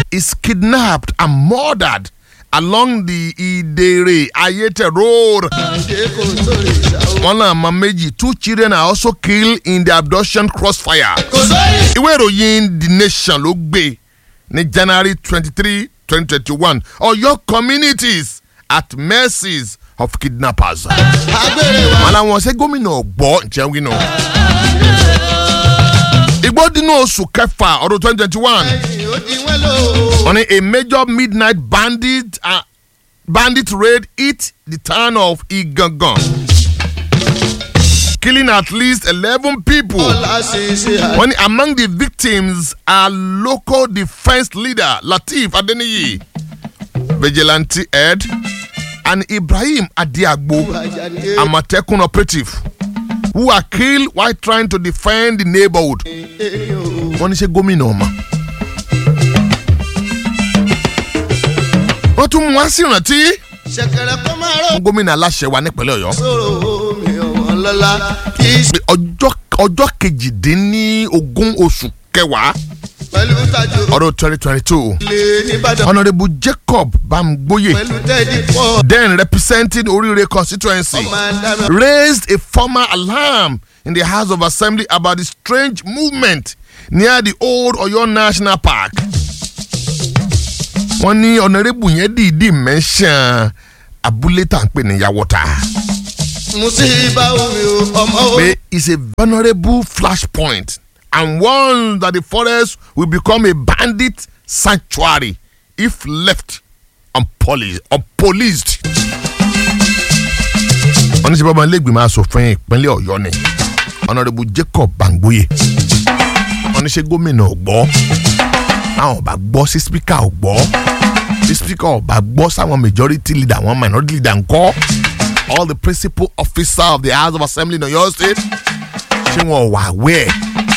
is kidnapped and murdered along the Idere Ayete road. Wọ́n náà mọ méjì two children are also killed in the abduction crossfire. Ìwé ìròyìn The Nation ló gbé ní January twenty three twenty twenty one Ọ̀yọ́ communities at mercies of kidnappers. Wọ́n láwọn ṣe gómìnà ọ̀gbọ́ jẹun náà. Igbó dínú oṣù kẹfà ọdún twenty twenty one. Wọ́n ní a major midnight bandit uh, bandit raid hit the town of Igangan killing at least eleven people. Wọ́n ní among the victims are local defence leader Lateef Adeniyi vigilante head and Ibrahim Adiagbo Amatekun operative who are killed while trying to defend the neighborhood. Wọ́n ní ṣe gómìnà ọmọ. wọ́n tún mú wá sí ìrántí. fún gómìnà aláṣẹ wa nípínlẹ̀ ọ̀yọ́. ọjọ́ ọjọ́ kejìdínlógún oṣù kẹwàá ọdún twenty twenty two honourable jacob bamgboye then representing orire constituency raised a formal alarm in the house of assembly about the strange movement near the old oyo national park wọ́n ní ọ̀nàrẹ́bù yẹn dìídì mẹ́sàn-án abúlé tá à ń pè ní yàwọ́ta. musiba omi o ọmọ o. pé it's a vulnerable flashpoint and warns that the forest will become a bandit sanctuary if left unpoliced. unpoliced. wọ́n ní sẹ́ bàbá ilégbèmọ̀ asòfin ìpínlẹ̀ ọ̀yọ́ ni ọ̀nàrẹ́bù jacob bangboye wọ́n ní sẹ́ gómìnà ọ̀gbọ́ àwọn ọba gbọ́ sí spíkà ò gbọ́ sí spíkà ọba gbọ́ sáwọn majority leader àwọn minority leader ńkọ́ all the principal officer of the house of assembly in oyo state ṣé wọn wà wẹ́ẹ̀.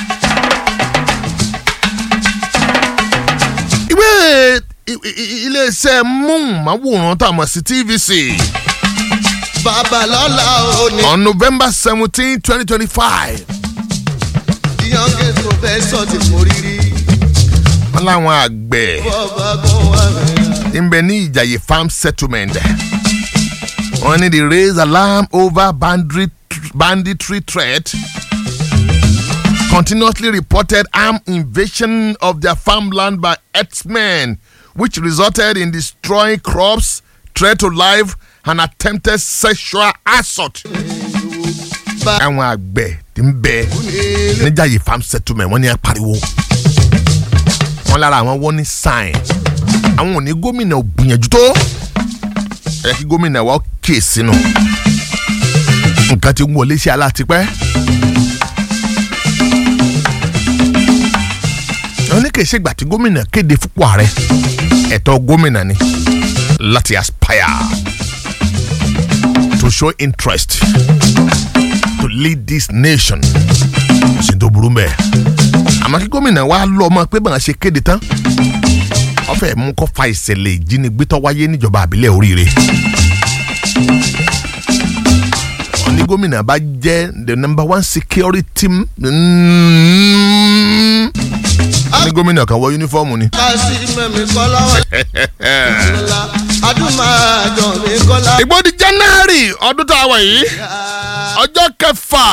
ìwé iléeṣẹ́ móhùnmáwòrán tá a mọ̀ sí tvc babalọ́la ò ní. on november seventeen twenty twenty five the youngest professor ti mú rírí. wọ́n láwọn àgbẹ̀ bọ́ọ̀bá kan wà mẹ́rin. ń bẹ ní ìjàyè farm settlement wọ́n ní the raise alarm over banditry, banditry threat continuously reported armed invasion of their farmland by herdsmen which resulted in destroying crops threat to life and attempted sexual assault. àwọn àgbẹ̀ tí ń bẹ níjàyè farm settlement wọ́n ní ẹ pariwo wọ́n lára àwọn wọ́n ní sign àwọn ò ní gómìnà ò gbìyànjú tó ẹ kí gómìnà wa kè sínú nǹkan ti wọlé sí alátipẹ́. wọ́n ní kì í ṣègbà tí gómìnà kéde fúnpọ̀ ààrẹ ẹ̀tọ́ gómìnà ni láti aspire to show interest to lead this nation kò sí tó burú mbẹ́ àmọ́ kí gómìnà wa lọ ọmọ pé báwọn ṣe kéde tán wọ́n fẹ́ mú kó fa ìṣẹ̀lẹ̀ ìjínigbé tó wáyé níjọba àbílẹ̀ oríire. wọ́n ní gómìnà bá jẹ́ the number one security mm, wọ́n ní gómìnà kan wọ yúnífọ́ọ̀mù ni. kásì mẹ́mi kọ́lá wà. lọ́la adúmáàjọ mi kọ́lá. ìgbódi january ọdún tá a wà yìí ọjọ́ kẹfà.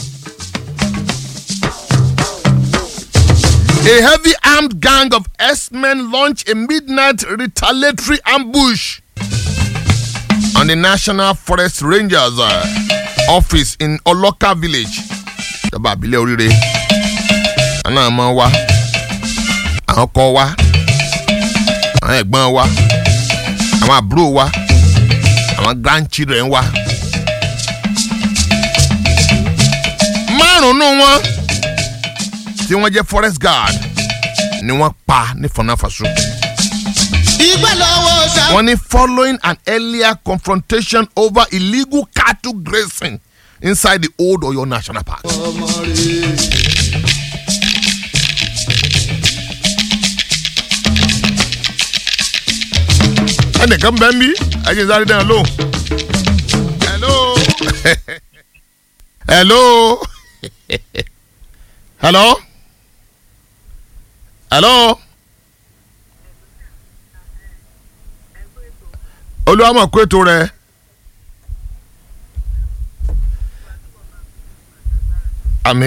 A heavy armed gang of S-men launched a midnight retaliatory ambush on the National Forest Rangers uh, office in Oloka village. Ìjọba àbílẹ̀ oríire. Àwọn àmọ́ wa, àwọn ọkọ wa, àwọn ẹ̀gbọ́n wa, àwọn àbúrò wa, àwọn grandchildren wa. Márùn-ún wọn tí wọ́n jẹ́ forest guard ni wọ́n pa ní fọnáfàṣọ. ìgbà lọ́wọ́ ṣá. wọ́n ní following an earlier confrontation over illegal cattle grazing inside the old Oyo National Park. ọmọ rẹ̀. ẹnìkan bẹ́ẹ̀ ń bí ẹ̀jẹ̀ sáré dáná lóhùn. hello hello hello hello olúwa mọ̀ kó ètò rẹ̀ àmì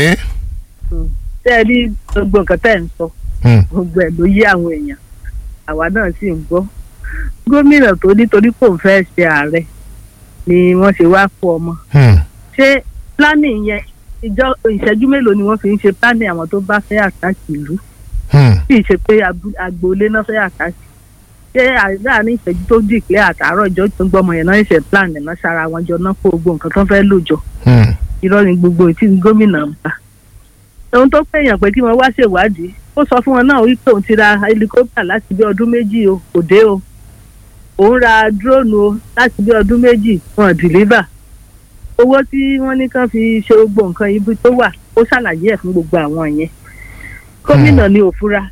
tẹ́ ẹ rí gbogbo nǹkan tẹ́ ẹ̀ ń sọ Hmm. gbogbo ẹ̀ ló yé àwọn èèyàn àwa náà sì ń gbọ́ gómìnà tó nítorí kò ń fẹ́ ṣe ààrẹ ni wọ́n ṣe wá fún ọmọ Hmm. ṣé planning yẹn ìjọ ìṣẹ́jú mélòó ni wọ́n fi ń ṣe planning àwọn tó bá fẹ́ àtàkì ìlú Hmm. tí ì ṣe pé abu- agboolé náà fẹ́ àtàkì ṣé láàrin ìṣẹ́jú tó dìklẹ́ àtàárọ̀ ìjọ tó ń gbọ́mọ yẹn náà ṣe plan ẹ̀ náà ṣara wọn jọ náà kó gbogbo nǹkan tó fẹ́ lò jọ Hmm. irọ́ ni gbogbo tí gómìnà ń bá. ohun tó pèèyàn pé kí wọ́n wá ṣèwádìí ó sọ fún wọn náà wípé òun ti ra helicopter láti bí ọdún méjì o kò dé o òun ra drone o láti bí ọdún méjì wọn deliver owó tí wọ́n ní kán fi ṣe gbogbo nǹkan ibi tó wà ó ṣàlàyé ẹ̀ fún gbogbo àwọn yẹn gómìnà ni ò fura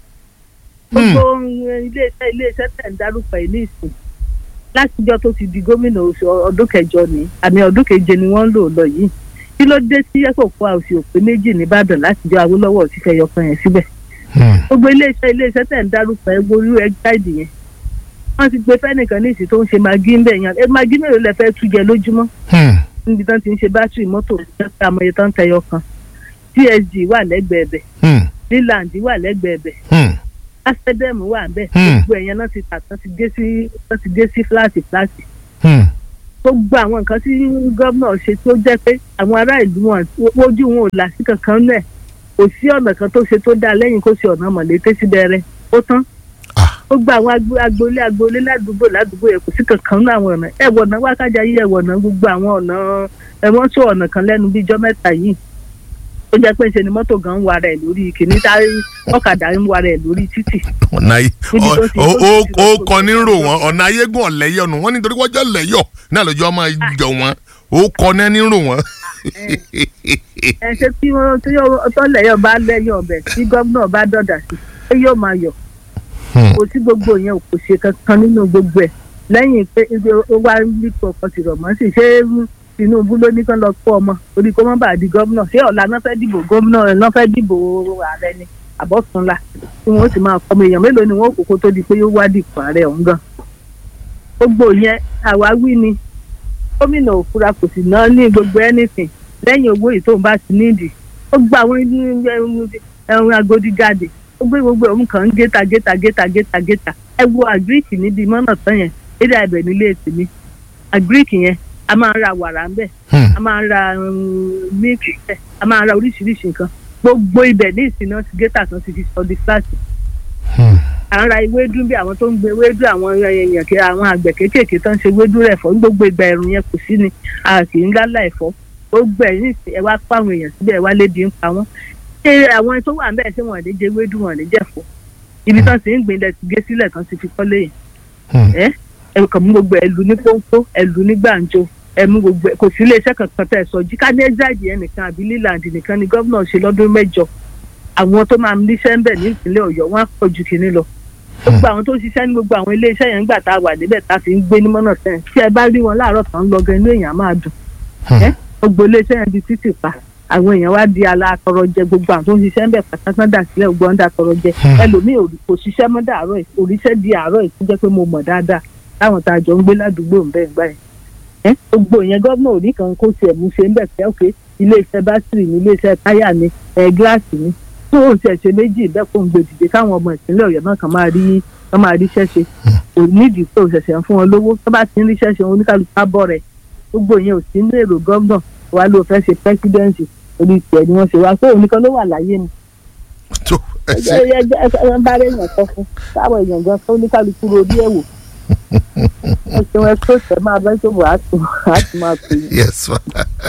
gbogbo iléeṣẹ́ iléeṣẹ́ tẹ̀ ń dárúkọ yìí ní ìsìn látijọ́ tó ti di gómìnà oṣù ọdún kẹjọ ni àmì ọdún keje ni wọ́n ń lò lọ yìí kí ló dé sí ẹ̀kọ́ fún àwòsí òpin méjì nìbàdàn látijọ́ awólọ́wọ̀ ti fẹ́ yọkan yẹn síbẹ̀ Hmm. gbogbo iléeṣẹ́ iléeṣẹ́ tẹ̀ ń dárúkọ ẹ gbórí ẹ gáìdì yẹn wọ́n ti gbé fẹ́nìkan ní ìsìn tó ń ṣe magi ń bẹ̀ yẹn ẹ magi mélòó lẹ fẹ́ tú jẹ lójúmọ́ Hmm. níbi tán ti ń ṣe bátìrì mọ́tò àmọye tán tẹyọ kan tsg wà lẹ́gbẹ̀ẹ́ bẹ̀ Hmm. leland wà lẹ́gbẹ̀ẹ́ bẹ̀ Hmm. asedem wà ń bẹ̀ Hmm. gbogbo ẹ̀yẹn náà ti tà tán ti gé sí tán ti gé sí fúláàtì fúláàtì Hmm. gbogbo àwọn nǹkan tí gómìnà ṣe tó jẹ́ pé àwọn ará ìlú wọn ojú wọn ò là sí kankan náà kò sí ọ̀nà kan tó ṣe tó dáa lẹ́yìn kó ṣe ọ̀nà mọ̀lété sí bẹ̀rẹ̀ ó tán Ah. ó gba àwọn agbo- agboolé agboolé ládùúgbò ládùúgbò yẹn kò sí kankan náà àwọn ọ̀nà ẹ̀wọ̀ ọ̀nà wákàjà yìí ẹ̀wọ̀ ọ̀nà gbogbo àwọn ọ̀nà ẹ̀wọ̀n tó ọ̀nà kan lẹ́nu bíjọ́ mẹ́ta yìí ó jẹ́ pé ṣe ni mọ́tò gan ń wa rẹ̀ lórí kìíní tá ọ̀kadà ń wa rẹ̀ lórí títì ọ̀nà yìí Níbi tó ti- ó tó ti ó ti ó lọ kọ ní sókè. rò wọn ọ̀nà ayégún ọ̀lẹ́yọ̀ nù wọ́n nítorí wọ́n jẹ́ lẹ́yọ̀ náà lójú ọmọ ìjọ wọn ó kọ ní ní rò wọn. ẹ ṣe tí wọn tí tọ́lẹ̀yọ̀ bá lẹ́yìn ọbẹ̀ tí gómìnà bá dọ̀dà sí pé yóò máa yọ̀ Hmm. kò sí gbogbo yẹn kò ṣe kankan nínú gbogbo ẹ̀ lẹ́yìn pé ibi ó wá nípò ọkọ̀ tìrọ̀ mọ́ sí ṣé Tinubu ló ní kán lọ kó ọmọ orí kó mọ́ bá di gómìnà ṣé ọ̀la náà fẹ́ dìbò gómìnà náà fẹ́ dìbò ààrẹ ni àbọ̀túnla tí wọ́n sì máa kọ́mọ èèyàn mélòó ni wọ́n kókó tó di pé yóò wá dìpọ̀ ààrẹ ọ̀hún gan gbogbo yẹn àwáwí ni gómìnà òfura kò sì ná ní gbogbo anything lẹ́yìn owó yìí tóun bá ti nídìí ó gba àwọn ẹ̀rùn agodi jáde ó gbé gbogbo òun kàn ń géta géta géta géta géta ẹ wo àgíríkì níbi mọ́nà tán yẹn lédè àbẹ̀ nílé tèmi àgíríkì yẹn a máa ń ra wàrà ń bẹ̀ Hmm. a máa ń ra mílìkì bẹ̀ a máa ń ra oríṣiríṣi nǹkan gbogbo ibẹ̀ ní ìsìn náà ti géta tán ti fi sọ di fúláàtì Hmm. à ń ra ewédú bí àwọn tó ń gbé ewédú àwọn èèyàn kí àwọn àgbẹ̀ kéékèèké tó ń ṣe ewédú rẹ̀ fọ́ ní gbogbo ìgbà ẹ̀rùn yẹn kò sí ni a kì í lálá ẹ̀fọ́ ó gbẹ̀ ní ìsìn ẹ wá pa àwọn èèyàn síbẹ̀ ẹ wá lébi ń pa wọ́n ṣé àwọn tó wà ń bẹ̀ ṣé wọ́n lè jẹ ewédú wọn lè jẹ̀fọ́ ibi tán ti ń gbìn lẹ̀ ti gé sílẹ̀ tán ti fi kọ́lé yẹn Hmm. ẹ ẹ kàn mú gbogbo ẹlù ní pọ́npọ́ ẹlù ní gbàǹjo ẹ mú gbogbo ẹ kò sí iléeṣẹ́ kankan tẹ̀ sọ jí ká ní ẹ́jáàjì yẹn nìkan àbí lílàndì nìkan ni gómìnà ṣe lọ́dún mẹ́jọ àwọn tó máa níṣẹ́ ń bẹ̀ ní ìpínlẹ̀ ọ̀yọ́ wọn á pọ̀ ju kìíní lọ gbogbo àwọn tó ń ṣiṣẹ́ ní gbogbo àwọn iléeṣẹ́ yẹn nígbà tá a wà níbẹ̀ tá a fi ń gbé ní mọ́nà sẹ́yìn tí ẹ bá rí wọn láàárọ̀ tán ń lọ gan inú èèyàn á máa dùn ẹ gbogbo iléeṣẹ́ yẹn di títì pa àwọn èèyàn wá di alátọrọ jẹ gbogbo àwọn tó ń ṣiṣẹ́ ń bẹ̀ pàtàkì dà sílẹ̀ gbogbo ọ̀ndà tọrọ jẹ ẹlòmíì ò- kò ṣiṣẹ́ mọ́ dàárọ̀ yìí òrìṣẹ́ di àárọ̀ yìí tó jẹ́ pé mo mọ̀ dáadáa táwọn tá a jọ ń gbé ládùúgbò ń bẹ̀ ń gbà yẹn ẹ gbogbo yẹn gómìnà òní kan kó tiẹ̀ mú ṣe ń bẹ̀ pé òkè iléeṣẹ́ bátìrì ní iléeṣẹ́ táyà ní ẹ gíláàsì ní tó òun tiẹ̀ ṣe méjì bẹ́ẹ̀ kó ń gbé dìde káwọn ọmọ ìpínlẹ̀ ọ̀yọ́ náà kàn máa rí kàn máa ríṣẹ́ ṣe kò nídìí pé òṣèṣẹ́ ń fún wọn lówó tó bá ti ń ríṣẹ́ ṣe wọn oníkàlùkù á bọ̀ rẹ̀ gbogbo yẹn ò sí ní èrò gómìnà wa ló fẹ́ ṣe pẹ́sidẹ́ǹsì orí tiẹ̀ ni wọ́n ṣe wá pé òun nìkan ló wà láyé ni tó ẹ ẹ ṣe ẹ ẹ ẹ bá rẹ yàn kọ fún táwọn èèyàn gan tó oníkàlùkù ro bí ẹ̀wò ẹ ṣeun ẹ tó tẹ máa bẹ́ tó bọ̀ á tún á tún máa pè é. yes ma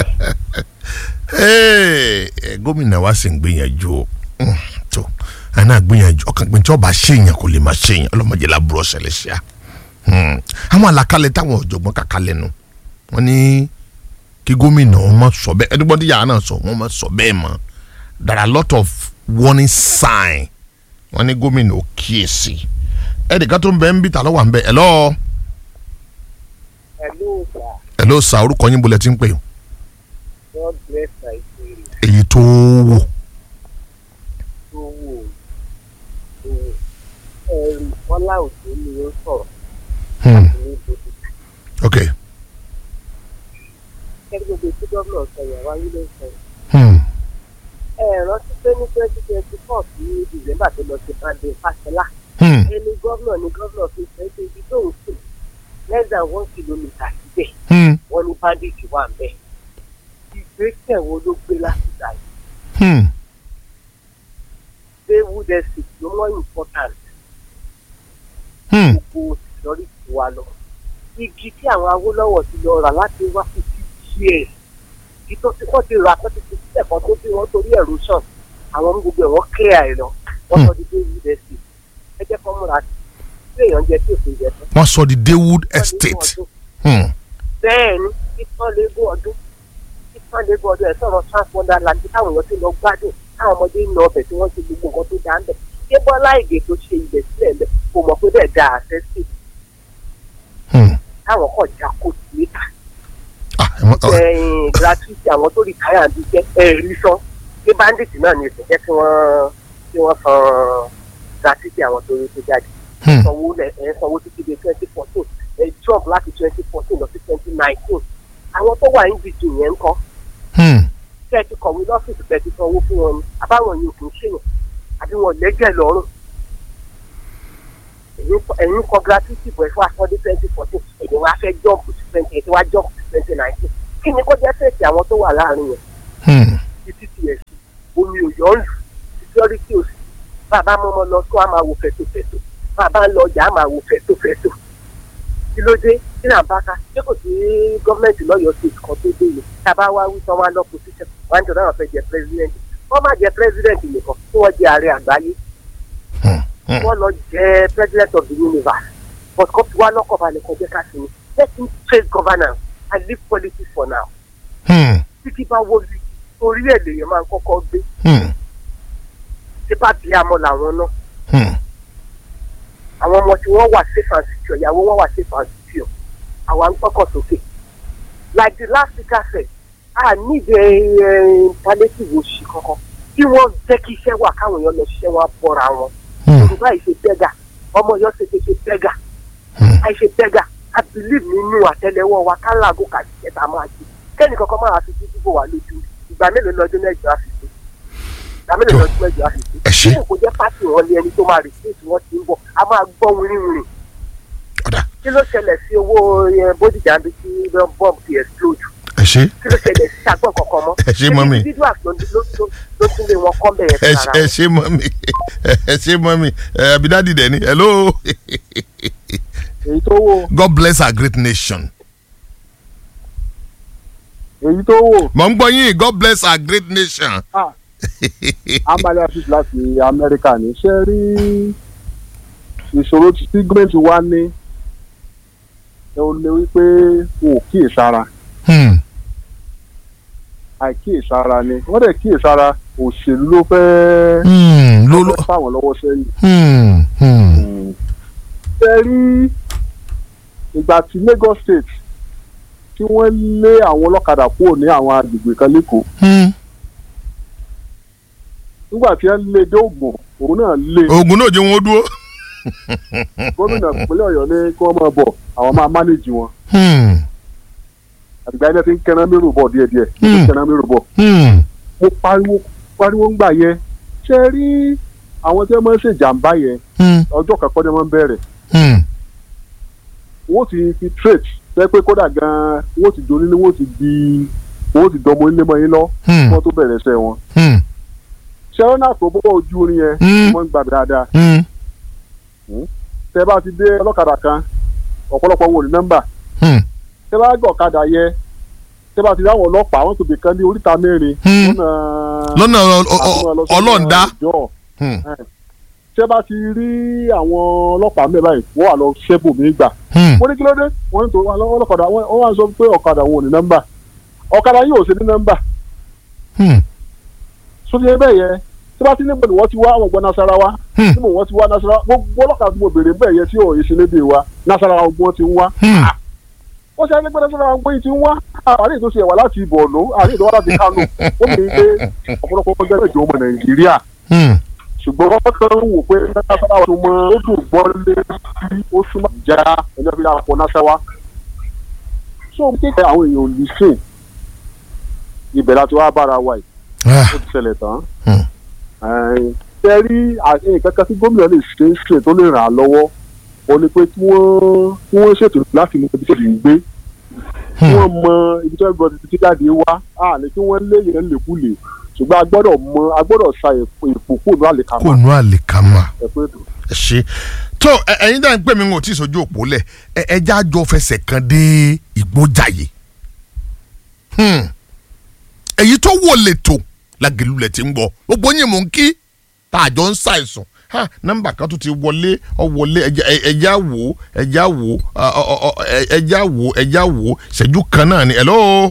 Hey, ẹ, gómìnà wa sì ń gbìyànjú o Hmm, tó àná gbìyànjú ọkàn pé tí ọba ṣèyàn kò lè máa ṣèyàn ọlọmọdé làbúrò ṣẹlẹ̀ ṣá Hmm, àwọn àlàkalẹ̀ táwọn ọ̀jọ̀gbọ́n kàkálẹ̀ nu wọ́n ní kí gómìnà wọn má sọ bẹ́ẹ̀ ẹdúgbọ́n tí yàrá náà sọ wọ́n má sọ bẹ́ẹ̀ mọ́ there are a lot of warning sign wọ́n ní gómìnà ò kíyèsí ẹnìkan tó ń bẹ ń bí ta ló wà ń bẹ ẹ lọ́ọ́ Hello, sir. ẹ lọ́ọ́ sa orúkọ yín bolẹ̀ tí ń pè o God bless Nigeria. èyí tó wò Tó wò ó. Tó wò ó. Ẹ̀rù Bọ́lá Òjó ni ó sọ̀rọ̀ Hmm, ní ní ibodè ok kẹ́kẹ́ gbogbo tí gómìnà sọ yẹn wáyé ló ń sọ yẹn. hmm. ẹ rántí pé ní twenty twenty four sí december tó lọ sí bande fàṣẹlá Hmm. ẹni gómìnà ni gómìnà fi sọ pé ibi tó ń sùn less than one kilometre síbẹ̀ Hmm. wọ́n ní bandage wà ń bẹ̀. ìgbésẹ̀ wo ló gbé láti gbà yìí Hmm. baywood estate ló mọ́ important Hmm. gbogbo security wa lọ. igi tí àwọn awólọ́wọ̀ ti lọ rà láti wá fifty years igi tó ti wọ́n ti rà tó ti fi sílẹ̀ kan tó bí wọ́n torí erosion àwọn ọmọ gbogbo ẹ̀ wọ́n clear ẹ̀ lọ wọ́n sọ di baywood estate ẹ jẹ́ kó múra sí i èèyàn jẹ tí òfin jẹ tán. wọ́n sọ di daywood estate hmm. bẹ́ẹ̀ ni títàn légún ọdún títàn légún ọdún ẹ̀ sọ̀rọ̀ transformer land táwọn èèyàn ti lọ gbádùn táwọn ọmọdé ń lọ ọbẹ̀ tí wọ́n ti gbogbo nǹkan tó dáa ń bẹ̀ ṣé bọ́lá ìgè tó ṣe ilẹ̀ sílẹ̀ ń bẹ̀ kò mọ̀ pé bẹ́ẹ̀ dáa àṣẹ́sì Hmm. táwọn kọ̀ já kó níta Ah, ẹ mọ- ọ- ẹ̀yìn gratuity àwọn tó rí káyà bí jẹ́ ẹ̀rí sán pé bandit náà ní ìsìn jẹ́ kí wọ́n kí wọ́n san gratuity àwọn tó rí tó jáde hmm. sanwó lẹ ẹ sanwó títí di twenty fourteen ẹ jump láti twenty fourteen lọ sí twenty nineteen àwọn tó wà ní dìjì yẹn ń kọ́ Hmm. kẹ́ ẹ ti kọ̀wé lọ́fíìsì kẹ́ ẹ ti sanwó fún wọn ni àbáwọn yìí kì í ṣèyàn àbí wọn lẹ́jẹ̀ lọ́rùn ẹ̀yin kọ- ẹ̀yin kọ gratuity bọ̀ ẹ̀ fún akọ́dé twenty fourteen ẹ̀yin wá fẹ́ jump sí twenty eight wá jump sí twenty nineteen kí ni kó jẹ́ fèsì àwọn tó wà láàrin yẹn Hmm. títí tiẹ̀ sí omi ò yọ̀ ń lù security ò sí bàbá mọ́mọ́ lọ tó a máa wò fẹ̀tòfẹ̀tò bàbá ń lọ ọjà a máa wò fẹ̀tòfẹ̀tò kí ló dé kí là ń bá ká ṣé kò sí gọ́ọ̀mẹ̀ntì lọ́yọ̀ọ́ state kan tó dé yìí tá a bá wá wí tán wá lọ position wá ń jọ náà fẹ́ jẹ president wọ́n má jẹ president nìkan tí wọ́n jẹ ààrẹ àgbáyé Hmm. Hmm. wọ́n lọ jẹ president of the universe but kó fi wá lọ́kọ̀ balẹ̀ kan jẹ́ ká sí ni let him face governance and leave politics for now Hmm. títí bá wọlé orí ẹ̀ lèèyàn máa ń kọ́kọ́ gbé Hmm. tí bá bí amọ̀ làwọn náà Hmm. àwọn ọmọ tí wọ́n wà safe and secure ìyàwó wọn wà safe and secure àwa ń gbọ́kọ̀ sókè like the last speaker said a need a palliative òṣì kankan tí wọ́n jẹ́ kí iṣẹ́ wà káwọn èèyàn lọ ṣiṣẹ́ wọn á bọ́ra wọn Hmm. yorùbá yìí ṣe bẹ́gà ọmọ yọ ṣe ṣe ṣe bẹ́gà Hmm. àìṣe bẹ́gà a believe nínú àtẹlẹwọ́ wa ká làágò kà ṣiṣẹ́ tá a máa ṣe kẹ́ni kankan máa fi títí bò wá lójú ìgbà mélòó lọ́dún mẹ́jọ á fi ṣe ìgbà mélòó lọ́dún mẹ́jọ á fi ṣe ẹ ṣé. bí kò jẹ́ pàṣẹ wọn lé ẹni tó máa rìsíìtì wọn ti ń bọ̀ a máa gbọ́ wìrìwìrì ọ̀dà kí ló ṣẹlẹ̀ sí owó eh, bódìjà bí tí bọ́ọ̀mù ti explode ẹ ṣé kí ló ṣẹlẹ̀ sí àgbọ̀n kankan mọ́ Ẹ ṣé, mọ́mì. individuals ló ló- ló- ló tún lé wọn kọ́ bẹ̀rẹ̀ ẹ fún ṣé- ara ẹ wọn. ṣé mọ́mí ẹ ṣé mọ́mí ẹ abidadi dẹ̀ ni hello èyí tó wò God bless our great nation. èyí tó wò mọ̀ ń gbọ́ yín God bless our great nation. ah amali afis láti amẹ́ríkà ní ṣe rí ìṣòro tí gọ́ọ̀mẹ̀ntì wa ní ẹ ò lè wípé wọn ò kíyèsára Hmm. àìkíyèsára ni wọ́n dẹ̀ kíyèsára òṣèlú ló fẹ́ Hmm. ló ló ló fẹ́ fáwọn lọ́wọ́ sẹ́yìn. Hmm. Hmm. ṣe rí ìgbà tí Lagos State tí wọ́n lé àwọn ọlọ́kadà kúrò ní àwọn agbègbè kan lẹ́kọ̀ọ́ Hmm. nígbà tí wọ́n lé dé Ògùn òun náà lé oògùn náà jẹ́ wọn ó dúró. gómìnà ìpínlẹ̀ Ọ̀yọ́ ní kí wọ́n máa bọ̀ àwọn máa mánéjì wọn Hmm. àtìgbà yẹn ti ń kẹran mérò bọ̀ díẹ̀díẹ̀ ti ń Hmm. kẹran mérò bọ̀ Hmm. mo pariwo pariwo ń gbà yẹn ṣe rí àwọn tí wọ́n máa ń ṣèjàmbá yẹn Hmm. ọjọ́ kankan ni wọ́n ń bẹ̀rẹ̀ Hmm. wọ́n ti fi trade ṣe pé kódà gan-an wọ́n ti doni ní wọ́n ti di wọ́n ti dọmọ ilé mọ́ yín lọ kí Hmm. wọ́n tó bẹ̀rẹ̀ iṣẹ́ wọn. Hmm. ṣẹ́wọ́n náà tó bọ́ ojú orin yẹn Hmm. wọ́n ń gbà dáadáa Hmm. tẹ́ bá ti dé ọlọ́kadà kan ọ̀pọ̀lọpọ̀ wò ní nọ́mbà Hmm. tẹ́ bá gbọ́ ọ̀kadà yẹ tẹ́ bá ti rí àwọn ọlọ́pàá wọ́n tóbi kan ní oríta mẹ́rin Hmm. lọ́nà lọ́nà ọ- ọ- ọ- ọlọ́ọ̀dá. ọjọ́ Hmm. tẹ́ bá ti rí àwọn ọlọ́pàá mẹ́rin báyìí wọ́n wà lọ ṣẹ́bù mí gbà Hmm. wọ́n ní kí ló dé wọ́n ní tó wà lọ́wọ́ ọlọ́kadà wọ́n wọ́n wá sọ pé ọ̀kadà wọn ò ní nọ́mbà ọ̀kadà yìí ò sí ní nọ́mbà Hmm. sórí ẹbẹ̀ yẹn tí bá ti ní bọ̀ ni wọ́n ti wá àwọn ọgbọ́n nasarawa Hmm. tí mo wọ́n ti wá nasarawa gbogbo ọlọ́kadà tí mo béèrè bẹ́ẹ̀ yẹn tí ò ìṣẹ̀lẹ̀dẹ̀ wa nasarawa ọgbọ́n ti ń wá Hmm. wọ́n ṣe ẹgbẹ́ nasarawa ọgbọ́n ti ń wá àárín tó ṣe wà láti Borno àárín tó wá láti Kano ó mi pé ọ̀pọ̀lọpọ̀ ọjọ́ ìjọ ọmọ Nàìjíríà Hmm. ṣùgbọ́n wọ́n kàn ń wò pé náṣáwá tó mọ ó dùn gbọ́ lé sí ó súnmọ́ ìjà ẹni ọ̀bí lápò náṣáwá. so kéèké àwọn èèyàn ò ní sìn ibẹ̀ láti wá bára wa yìí Ah, ó ti ṣẹlẹ̀ tán. Hmm. Ẹ̀ẹ́n, ṣe rí nǹkan kan tí gómìnà lè ṣe é ṣe tó lè ràn án lọ́wọ́ ó ní pé kí wọ́n kí wọ́n ṣètò láti mọ ibi tó ti ń gbé kí wọ́n mọ ibi tó ń gbọ́ títí jáde wá á ní kí wọ́n lé yẹn lèkulè ṣùgbọ́n a gbọ́dọ̀ mọ a gbọ́dọ̀ sa èpò èpò kúrò ní àlèkàmà kò nú àlìkámà ẹ̀pẹ́ ètò. ẹ ṣe tó ẹ- ẹ̀yin dáhùn pé mi ń wò tí ìsojú òpó lẹ̀ ẹ ẹ já jọ fẹsẹ̀ kan dé ìgbójàyè Hmm. èyí tó wò lẹ́tọ̀ lágẹ̀lúlẹ̀ tí ń gbọ́ gbogbo yín mò ń kí tá a jọ ń ṣàìsàn ha nọ́mbà kan tó ti wọlé ọ wọlé ẹja ẹ- ẹja wò ẹja wò ọ- ọ- ọ- ẹ- ẹja wò ẹja wò ṣẹ́jú kan náà ni hello.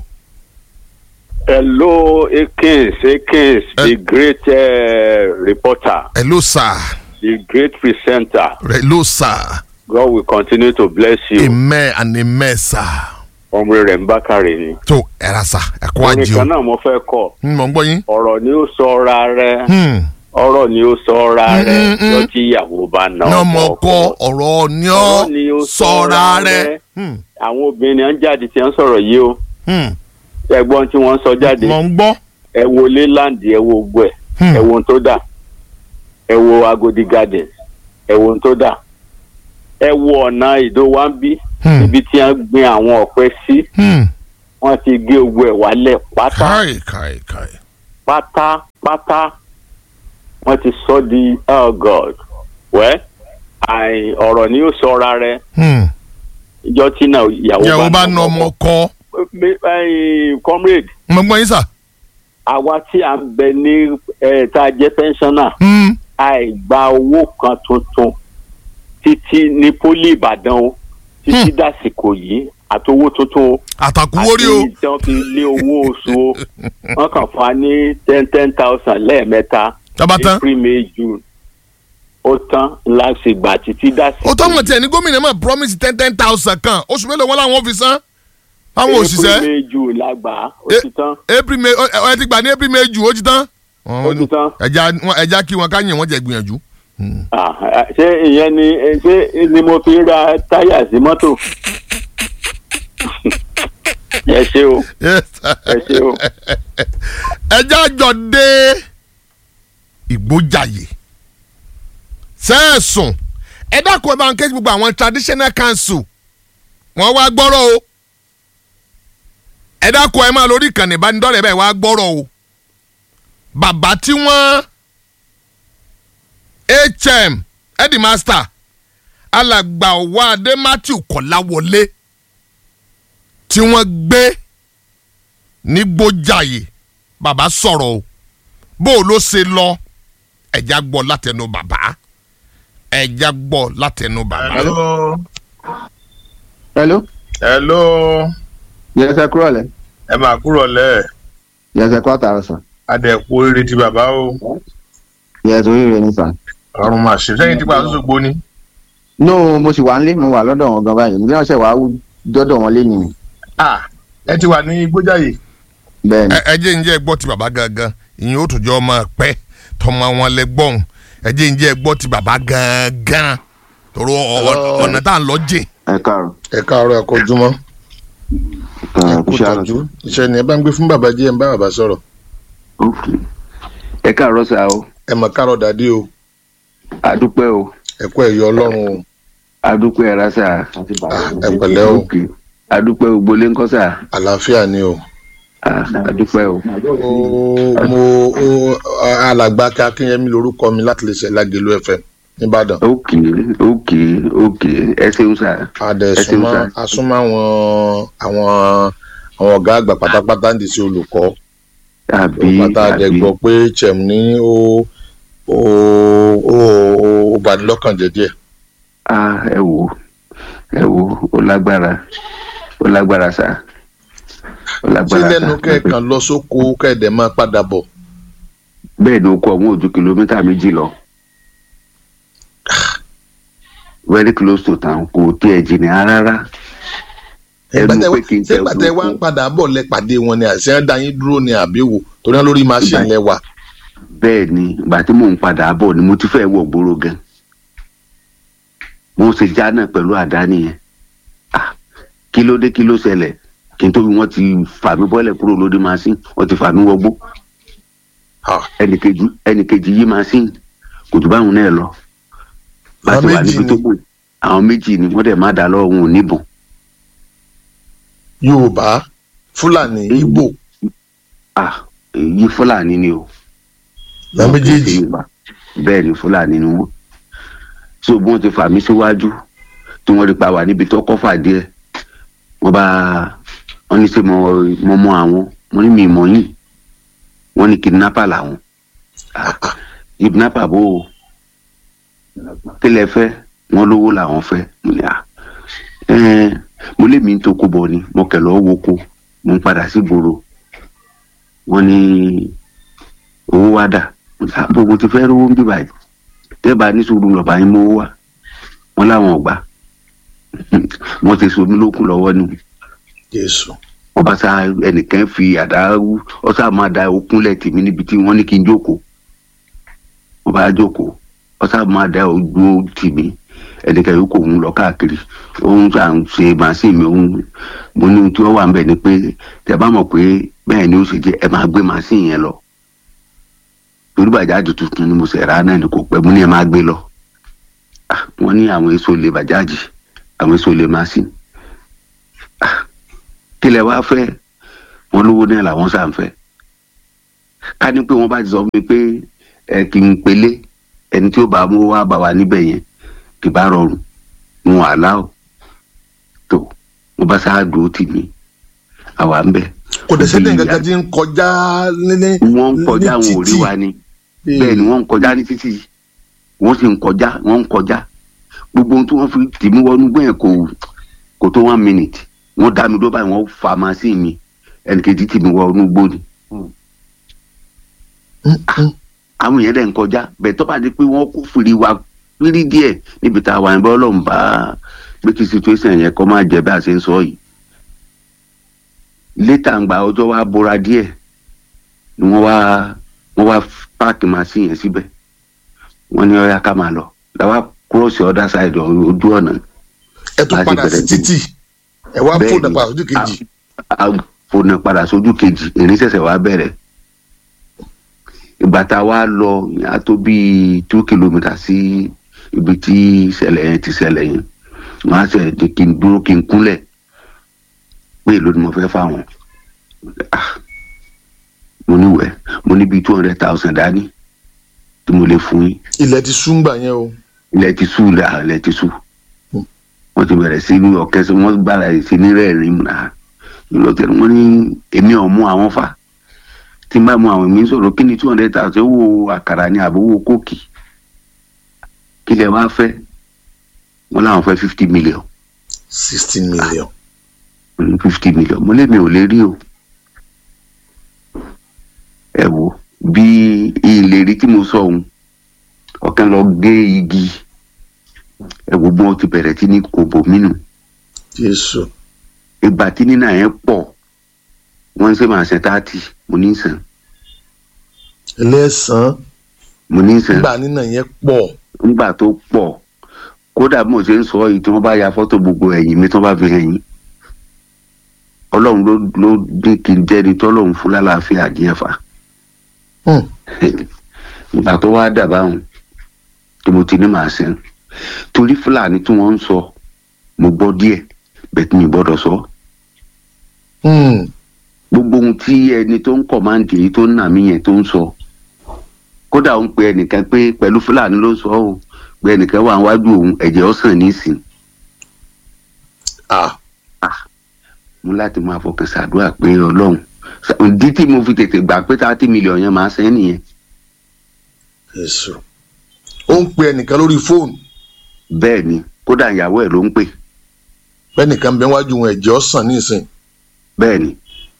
Hello, Akins, Akins, the great uh, reporter, hello sir the great presenter. hello sir God will continue to bless you. amen and amen sir Ọmọ rẹ̀ ń bá kárẹ̀ ni. tó ẹ̀rọ sà ẹ̀kọ́ Orin àjẹ́ o kan náà mo fẹ́ kọ. ń mọ̀ ń gbọ́ yín. Ọ̀rọ̀ ni ó sọ ra rẹ̀. Hmm. Ọ̀rọ̀ ni ó sọ ra Mm, rẹ̀. mm, mm. Lọ tí ìyàwó bá na ní ọmọ ọkọ kọ ọkọ. ọ̀rọ̀ ni Ọ̀rọ̀ ni ó ó sọ̀ra sọra rẹ̀. rẹ̀. Hmm. Àwọn obìnrin ń jáde tí wọ́n ń sọ̀rọ̀ yìí o. Hmm. Ẹ̀gbọ́n tí wọ́n ń sọ jáde. mọ̀ ń gbọ́. Ẹ wo Leyland, ẹ wo gbọ́ ẹ̀. Hmm. ẹ wo ohun tó dà ẹ wo Agodi Gardens ẹ wo ohun tó dà ẹ wo ọ̀nà ìdó wa ń bí Hmm. ibi tí wọ́n gbin àwọn ọ̀pẹ sí Hmm. wọ́n ti gé owó ẹ̀ wálẹ̀ pátá káì káì káì. pátápátá wọ́n ti sọ di oh God wẹ́ àì ọ̀rọ̀ ni yóò sọra rẹ Hmm. ìjọ tí náà ìyàwó ìyàwó bá na ọmọ kọ. Me- eh, comrade mọ̀ ń gbọ́ yín sà. àwa tí à ń bẹ ní ẹ̀ tá a jẹ́ pensioner Hmm. àìgba owó kan tuntun títí ní pólí ìbàdàn o títí dàsìkò yìí àtowó tuntun o àtàkùwórí o. àti ìtàn fi lé owó oṣù o wọn kàn fún wa ní ten ten thousand lẹ́ẹ̀mẹ́ta Tábà tán. april may june ó tán láti gbà títí dàsìkò ó tọ́ mọ̀ tiẹ̀ ní gómìnà máa promise ten ten thousand kan oṣù mélòó wọn làwọn fi san. àwọn òṣìṣẹ́ april may june la gbà á ó Eh, ti tán april may ẹ ẹ ti gbà ní april may jù ó ti tán. ó ti tán ẹja wọn- ẹja kí wọn ká yìn wọn jẹ gbìyànjú. Ah, ah, ṣé ìyẹn ni eh, ṣé ni mo fi ra táyà sí mọ́tò ẹ ṣé o Yes, sir. ẹ ṣé o. ẹjẹ́ àjọ dé ìgbójàyè sẹ́ẹ̀sùn ẹ dákun ẹ bá ń ké gbogbo àwọn traditional council wọ́n wá gbọ́rọ̀ o ẹ dákun ẹ máa lórí ìkànnì ìbánidọ́rẹ̀ẹ́ bẹ́ẹ̀ wá gbọ́rọ̀ o bàbá tí wọ́n hm headmaster alàgbà ọwọ́ adé matthew kọ́láwọlé tí wọ́n gbé ní gbójàyè bàbá sọ̀rọ̀ o bó o ló ṣe lọ ẹ̀já gbọ́ látẹnu bàbá ẹ̀já gbọ́ látẹnu bàbá. hello hello hello yẹsẹ kúrò lẹ ẹ máa kúrò lẹ yẹsẹ kó àtàrà sàn adẹ̀kú oríire ti bàbá o yẹsẹ oríire ní sàn. ọrùn máa ṣe sẹ́yìn tí pàṣẹ gbó ni. no mo sì wà nílé mo wà lọ́dọ̀ wọn gan báyìí mo bí wọ́n ṣe wà á dọ́dọ̀ wọn léni ni Ah, ẹ ti wà ní gbójàyè bẹ́ẹ̀ ni ẹ ẹ jẹ́ ǹjẹ́ gbọ́ ti bàbá gangan ìyẹn ó tún jẹ́ ọmọ pẹ́ tọmọ wọn lẹ gbọ́n ẹ jẹ́ ǹjẹ́ gbọ́ ti bàbá gangan tòrò ọ- ọ̀nà tá à ń lọ jìn. ẹ káàrọ̀ ẹ káàárọ̀ ẹ kọjúmọ́ ẹ kó kú ṣe àrùn tọ́jú iṣẹ́ ni ẹ bá ń gbé fún bàbá jí ẹ ń bá bàbá sọ̀rọ̀ ok ẹ káàrọ̀ sà o ẹ mọ̀ káàárọ̀ dàdí o àdúpẹ́ o ẹ kú ẹ̀yọ ọlọ́run o àdúpẹ́ ẹ̀rá sà ẹ pẹ̀lẹ́ o ok àdúpẹ́ o gbolé ńkọ́ sà àlàáfíà ni o. Ah, àdúpẹ́ o ó mo ó alàgbà kí akínyẹmí lorúkọ mi láti lè ṣe lágẹlú fm nìbàdàn ok ok ok ẹ ṣeun sà adẹ Ẹ ṣeun súnmọ́ sà. asúnmọ́ àwọn àwọn àwọn ọ̀gá àgbà pátápátá ń di sí olùkọ́ àbí pátá adẹ àbí gbọ́ pé chem ní ó ó ó ó bani lọ́kàn jẹ́ díẹ̀ ah ẹ wò ẹ wò ó lágbára ó lágbára sà ó tí lágbára lẹ́nu sà kẹ́ẹ̀kan lọ sóko kẹ́ẹ̀dẹ̀ máa padà bọ̀ bẹ́ẹ̀ ni ó kọ́ ọ̀hún ojú kìlómítà méjì lọ. very close to town kò tiẹ̀ jìnnà rárá. ẹnu pé kí n tẹ ṣégbàtẹ́ wá ń padà bọ̀ lẹ pàdé wọn ni àṣẹ ń dá yín dúró ni àbí wò torí wọn lórí machine lẹ wà bẹ́ẹ̀ ni ìgbà tí mò ń padà bọ̀ ni mo ti fẹ́ wọ̀ gbòòrò gan mo ṣe já náà pẹ̀lú àdá nìyẹn Ah, kí ló dé kí ló ṣẹlẹ̀ kí n tóbi wọ́n ti fà mí bọ́lẹ̀ kúrò lóde machine wọ́n ti fà mí wọgbó Ah, ẹnìkejì ẹnìkejì yí machine kò jù báwọn náà lọ bá Àwọn ti wà méjì níbi tó ni. kù àwọn méjì ni wọ́n dẹ̀ má dá lọ́wọ́ wọn ò níbọn yorùbá fúlàní ìgbò ah èyí fúlàní ni o la méjèèjì bẹ́ẹ̀ ni fúlàní ni wọ́n so bí wọ́n ti fà mí síwájú tí wọ́n rí pa wà níbi tó kọ́fà díẹ̀ wọ́n bá wọ́n ní ṣe mo mo mọ àwọn wọ́n ní mi mọ̀ yín wọ́n ní kidnapper làwọn Ah, kidnapper bó o kílẹ̀ fẹ́ wọ́n lówó làwọn fẹ́ mo ní à ẹ́ẹ́ mo lé mi ń toko bọ̀ ni mo kẹ̀ lọ́ọ́ woko mo ń padà sí gbòòrò wọ́n ní owó wá dà gbogbo ti fẹ́ rówó ń bí báyìí tẹ́ẹ̀bà ní sùúrù lọ́ba yín mówó wá wọ́n láwọn ọ̀gbà wọ́n ti somi lókun lọ́wọ́ ni jésù wọ́n bá sá ẹnìkan fi àdá ọ sá máa da okúnlẹ̀ tèmi níbi tí wọ́n ní kí n jókòó wọ́n bá jókòó ọ sá máa da ojú tèmi ẹnìkan yòókù òun lọ káàkiri òun sà ń ṣe màsí mi òun mo ní ohun tí wọ́n wà ń bẹ̀ ni pé tẹ́ bá mọ̀ pé bẹ́ẹ̀ ni ó ṣe jẹ́ ẹ máa gbé màsí yẹn lọ torí bàjáàjì tuntun ni mo ṣe rà náà ni kò pẹ́ mo ní ẹ máa gbé lọ Ah, wọ́n ní àwọn èso lè bàjáàjì àwọn èso lè màsí kílẹ̀ wá fẹ́ wọn lówó náà làwọn sàn fẹ́ ká ní pé wọ́n bá ti sọ fún mi pé ẹ kì í pelé ẹni tí ó bá mú wá bá wa níbẹ̀ yẹn kì bá rọrùn wọn wà láò tó wọn bá sáà dúró tì mí àwa ń bẹ. kò dẹ̀ sẹ́ni kankan tí ń kọjá ní wọ́n ń kọjá ní àwọn òrí títì. wa ni bẹ́ẹ̀ ni wọ́n ń kọjá ní títì wọ́n sì ń kọjá wọ́n ń kọjá gbogbo ohun tí wọ́n fi tì mí wọnú gbẹ̀yìn kò kò tó one minute wọ́n dá mi dó báyìí wọ́n fa màsí mi ẹnìkejì tì mí wọnú gbóni àwọn èèyàn dẹ̀ ń kọjá bẹ́ẹ̀ tó bá di pé wọ́n kó fìrí wa fìrí díẹ̀ níbi tá a wà níbẹ̀ ọlọ́run bá pé kí situation yẹn kọ́ máa jẹ́ bí a ṣe ń sọ yìí létà ń gba ọjọ́ wa bóra díẹ̀ ni wọ́n wá wọ́n wá páàkì màsí yẹn síbẹ̀ wọ́n ní ọ̀yá ká máa lọ làwa cross the other side ojú ọ̀nà ẹ tún Láti padà sí bẹ̀rẹ̀ sí- títì ẹ wá Bẹ́ẹ̀ fóònù ni. padà sójú kejì a fònà padà sójú kejì ìrìn ṣẹ̀ṣẹ̀ wá bẹ̀rẹ̀ ìgbà tá a wá lọ a tó bíi two kilometres sí ibi tí ìṣẹ̀lẹ̀ yẹn ti ṣẹlẹ̀ yẹn wọ́n á ṣe ní kí n dúró kí n kúnlẹ̀ pé èló ni mo fẹ́ fáwọn Ah, mo ní wẹ̀ mo ní bíi two hundred thousand dání tí mo lè fún yín ilẹ̀ ti súngbà yẹn o ilẹ̀ ti sú la ilẹ̀ ti sú wọ́n ti bẹ̀rẹ̀ sí ní ọ̀kẹ́ sí wọ́n gbára ẹ̀ sí ní rẹ́ẹ̀rín mu náà lọ́tẹ̀ wọ́n ní èmi ò mú àwọn fa tí n bá mú àwọn èmi ń sọ̀rọ̀ kí ni two hundred thousand owó àkàrà ni àbówó kóòkì kí lẹ wá fẹ́ wọ́n láwọn fẹ́ fifty million sixteen million fifty million mo lé mi ò lè rí o ẹ wo bí ìlérí tí mo sọ òun ọ̀kan lọ gé igi ẹ wo bí wọ́n ti bẹ̀rẹ̀ sí ní kòbò mínú jésù ìgbà tí nínà yẹn pọ̀ wọ́n ń ṣe máa ṣe táàtì mo ní sàn ẹlẹ́sàn mo ní sàn nígbà nínà yẹn pọ̀ nígbà tó pọ̀ kódà bí mo ṣe ń sọ yìí tí wọ́n bá ya fọ́tò gbogbo ẹ̀yìn mi tí wọ́n bá fi hàn yín ọlọ́run ló ló dín kí n jẹ́ni tọ́lọ́run fún lálàáfíà díẹ̀ fà Hmm. ìgbà tó wá dà báwọn tí mo ti ní màá sẹ́n torí fúlàní tí wọ́n ń sọ mo gbọ́ díẹ̀ bẹ́ẹ̀ tí mi gbọ́dọ̀ sọ Hmm. gbogbo ohun tí ẹni tó ń kọ̀máǹdì yìí tó ń nà mí yẹn tó ń sọ kódà ó ń pe ẹnìkan pé pẹ̀lú fúlàní ló sọ ọ́ pé ẹnìkan wà wájú òun ẹ̀jẹ̀ ọ̀sán nísìn ah mo láti máa fọkàn ṣàdúrà pé ọlọ́run ìdí tí mo fi tètè gbà pé thirty million yẹn máa sẹ́ nìyẹn jésù ó ń pe ẹnìkan lórí fóònù bẹ́ẹ̀ ni kódà ìyàwó ẹ̀ ló ń pè bẹ́ẹ̀nìkan bẹ wájú wọn ẹ̀jẹ̀ ọ̀sán nísìn bẹ́ẹ̀ ni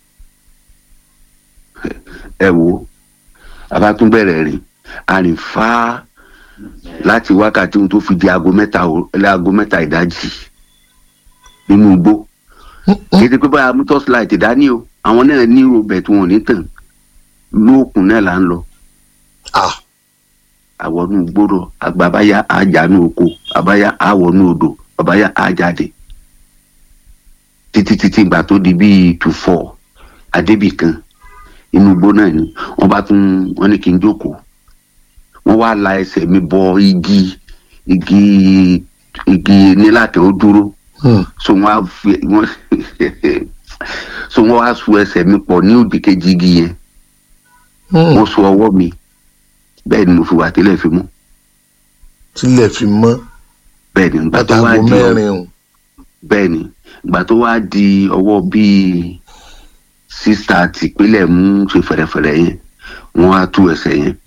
ẹ wo abátúbẹ̀rẹ̀ rìn arìn fá láti wákàtí ohun tó fi di aago mẹ́ta o- aago mẹ́ta ìdájì nínú igbó kì í ṣe pé báyà mú torchlight dání o àwọn náà ní robert wọn ò ní tàn lóòkùn náà là ń lọ ah àwọnú gbòòrò àgbàbáyá àjànú oko àbáyá àwọnú odò àbáyá àjáde títí títí ìgbà tó di bíi two four adébì kan inú igbó náà ni wọ́n bá tún wọ́n ní kí n jókòó wọ́n wá la ẹsẹ̀ mi bọ igi igi igi nílàtẹ̀ ó dúró hmm. so wọ́n á fi wọ́n so wọ́n á so ẹsẹ̀ mi pọ̀ ní òdì kejì igi yẹn Hmm. wọ́n so ọwọ́ mi bẹ́ẹ̀ ni mo fi wà tẹ́lẹ̀ fi mú tílẹ̀ fi mọ́ bẹ́ẹ̀ ni ìgbà tó wá látago di mẹ́rin o bẹ́ẹ̀ ni ìgbà tó wá di ọwọ́ bíi sísá tìpínlẹ̀ mú ṣe fẹ̀rẹ̀fẹ̀rẹ̀ yẹn wọ́n á tú ẹsẹ̀ yẹn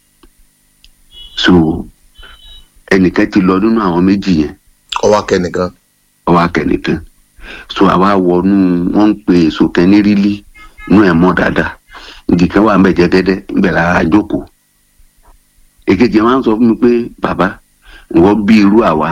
so ẹnìkan ti lọ nínú àwọn méjì yẹn ọwọ́ akẹ́nìkan ọwọ́ akẹ́nìkan so àwa wọnú wọ́n ń pe èso kan ní rílí inú ẹ̀ mọ́ dáadáa igi kan wà ń bẹ̀ jẹ́ dẹ́dẹ́ ń bẹ̀ lára jókòó èkejì wọn á sọ fún mi pé bàbá ìwọ bí irú àwa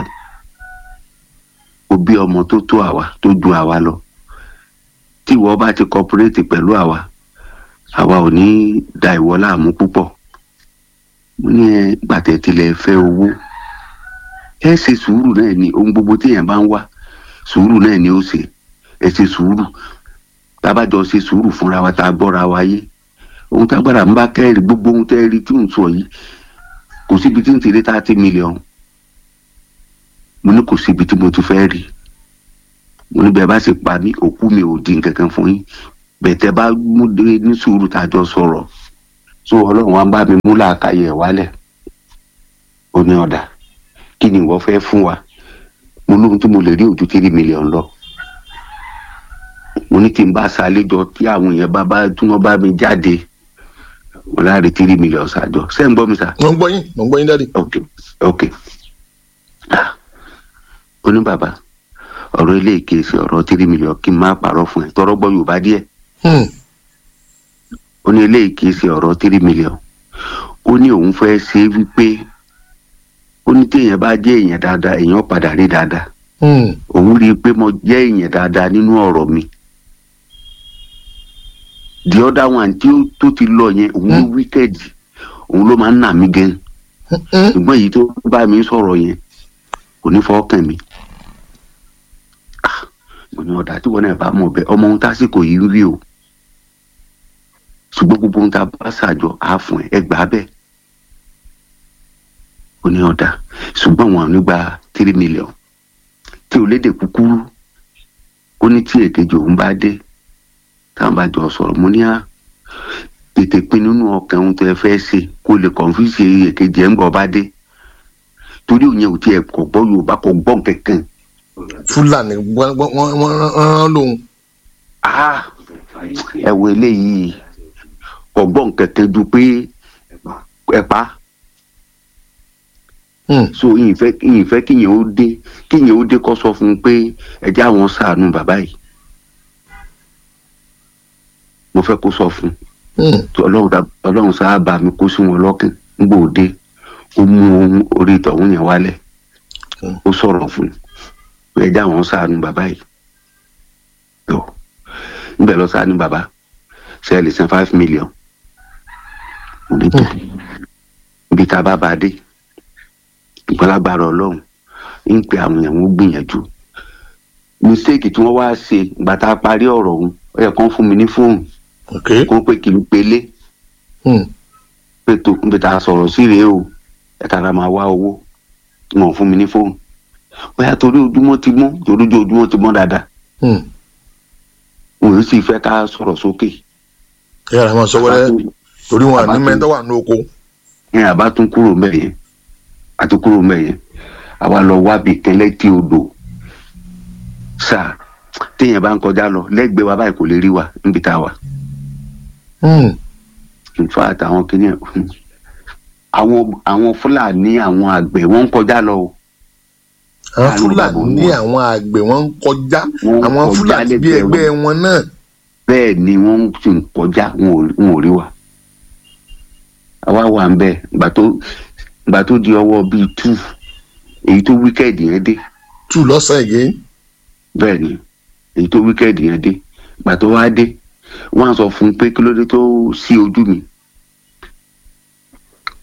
o bí ọmọ tó tó àwa tó ju àwa lọ tí ìwọ bá ti cooperate pẹ̀lú àwa àwa ò ní da ìwọ láàmú púpọ̀ mo ní ẹ gbàtẹ́ tilẹ̀ fẹ́ owó ẹ ṣe sùúrù náà ni ohun gbogbo téèyàn bá ń wá sùúrù náà ni ó ṣe ẹ ṣe sùúrù tábàjọ ṣe sùúrù fúnra wa tá a gbọ́ra wa yé ohun tágbára ń bá kẹ́rì gbogbo ohun tẹ́ rí tí ò ń sọ yìí kò síbi tí ń ti rí thirty million mo ní kò síbi tí mo ti fẹ́ rí mo ní bẹ́ẹ̀ bá sì pa mí òkú mi ò di nǹkan kan fún yín bẹ́ẹ̀ tẹ́ bá mú dé ní sùúrù tá a jọ sọ̀rọ̀ so ọlọ́run wa ń bá mi mú làákàyè ẹ̀ wálẹ̀ ó ní ọ̀dà kí ni ìwọ fẹ́ fún wa mo lóhun tí mo lè rí ojú three million lọ mo ní tí n bá ṣàlejò tí àwọn èèyàn bá bá tí wọ́n bá mi jáde mo láre three million ṣàjọ ṣé ń gbọ́ mi sà mo ń gbọ́ yín mo ń gbọ́ yín dáàdi ok ok Ah, ó ní bàbá ọ̀rọ̀ ilé ìkèsì ọ̀rọ̀ three million kí n má parọ́ fún ẹ tọrọ gbọ́ yorùbá díẹ̀ Hmm. ó ní ilé ìkèsì ọ̀rọ̀ three million ó ní òun fẹ́ ṣe é wípé ó ní téèyàn bá jẹ́ èèyàn dáadáa èèyàn padà rí dáadáa Hmm. òun rí i pé mo jẹ́ èèyàn dáadáa nínú ọ̀rọ̀ mi the other one tí ó tó ti lọ yẹn òun ló wíkẹ́ẹ̀dì òun ló máa ń nà mí gan Hmm. ṣùgbọ́n èyí tó bá mi sọ̀rọ̀ yẹn kò ní fọwọ́ kàn mí Ah, mo ní ọ̀dà tí wọn náà bá mọ̀ bẹ́ẹ̀ ọmọ ohun tásìkò yìí ń rí o ṣùgbọ́n gbogbo ohun tá a bá ṣàjọ á fún ẹ ẹ gbà á bẹ́ẹ̀ ó ní ọ̀dà ṣùgbọ́n wọn ò ní gba three million tí ò lédè kúkúrú ó ní tí èkejì òun bá dé táwọn bá jọ sọ̀rọ̀ mo ní à tètè pin nínú ọkàn ohun tó ẹ fẹ́ ṣe kó lè kọ̀ǹfìsì èkejì ẹ̀ ń bọ̀ bá dé torí òun yẹn ò tiẹ̀ kọ̀ gbọ́ yorùbá kọ̀ gbọ́ kankan fúlàní wọ́n wọ́n- wọ́n wọ́n rán lóhun Ah, ẹ wo eléyìí kọ̀ gbọ́ kankan ju pé ẹ pa á Hmm. so ìyìnfẹ́ ìyìnfẹ́ kíyẹn ó dé kíyẹn ó dé kọ́ sọ fún un pé ẹ jẹ́ àwọn ṣàánú bàbá yìí mo fẹ́ kó sọ fún un Hmm. tí ọlọ́run dá- ọlọ́run sáà bá mi kó sí wọn lọ́kàn nígbà òde ó mú ohun orí ìtọ̀hún yẹn wálẹ̀ Hmm. ó sọ̀rọ̀ fún un pé ẹ jẹ́ àwọn ṣàánú bàbá yìí tó níbẹ̀ lọ ṣàánú bàbá ṣe é lè san five million mo ní tó ibi tá a bá bá a dé ìgbàlagbára ọlọ́run ń pe àwọn èèyàn wọn gbìyànjú mistake tí wọ́n wá ṣe ìgbà tá a parí ọ̀rọ̀ ọ̀hún ó yẹ kán fún mi ní fóònù ok kó pé kí n pelé Hmm. pé tó níbi tá a sọ̀rọ̀ sí rèé o ẹ tara máa wá owó wọn ò fún mi ní fóònù bóyá torí ojúmọ́ ti mọ́ torí ojú ojúmọ́ ti mọ́ dáadáa Hmm. òun sì fẹ́ ká sọ̀rọ̀ sókè. ẹ yàrá máa sọ wẹ́rẹ́ torí wọn àní Àbá- mẹ́tọ́ wà ní oko ẹ àbá tún kúrò mbẹ yẹn àti kúrò mbẹ yẹn àwa lọ wábi kẹlẹ tí odò sáà téèyàn bá ń kọjá lọ lẹ́gbẹ̀ẹ́ wa báyìí kò lè rí wa níbi tá a wà Hmm. nfa àtàwọn kìnìún àwọn àwọn fúlàní àwọn àgbẹ̀ wọ́n ń kọjá lọ o àwọn Àlọ́ fúlàní bàbá ní wọn. àwọn àgbẹ̀ wọ́n ń kọjá Wọ́n ń àwọn kọjá fúlàní bí lẹ́gbẹ̀ẹ́ ẹgbẹ́ wọn náà bẹ́ẹ̀ ni wọ́n sì ń kọjá wọn ò wọn ò rí wa àwa wà ń bẹ ìgbà tó ìgbà tó di ọwọ́ bíi tú èyí tó wíkẹ́ẹ̀dì yẹn dé tù lọ́sàn-án again bẹ́ẹ̀ ni èyí tó wíkẹ́ẹ̀dì yẹn dé ìgbà tó wá dé wọ́n á sọ fún un pé kí ló dé tó sí ojú mi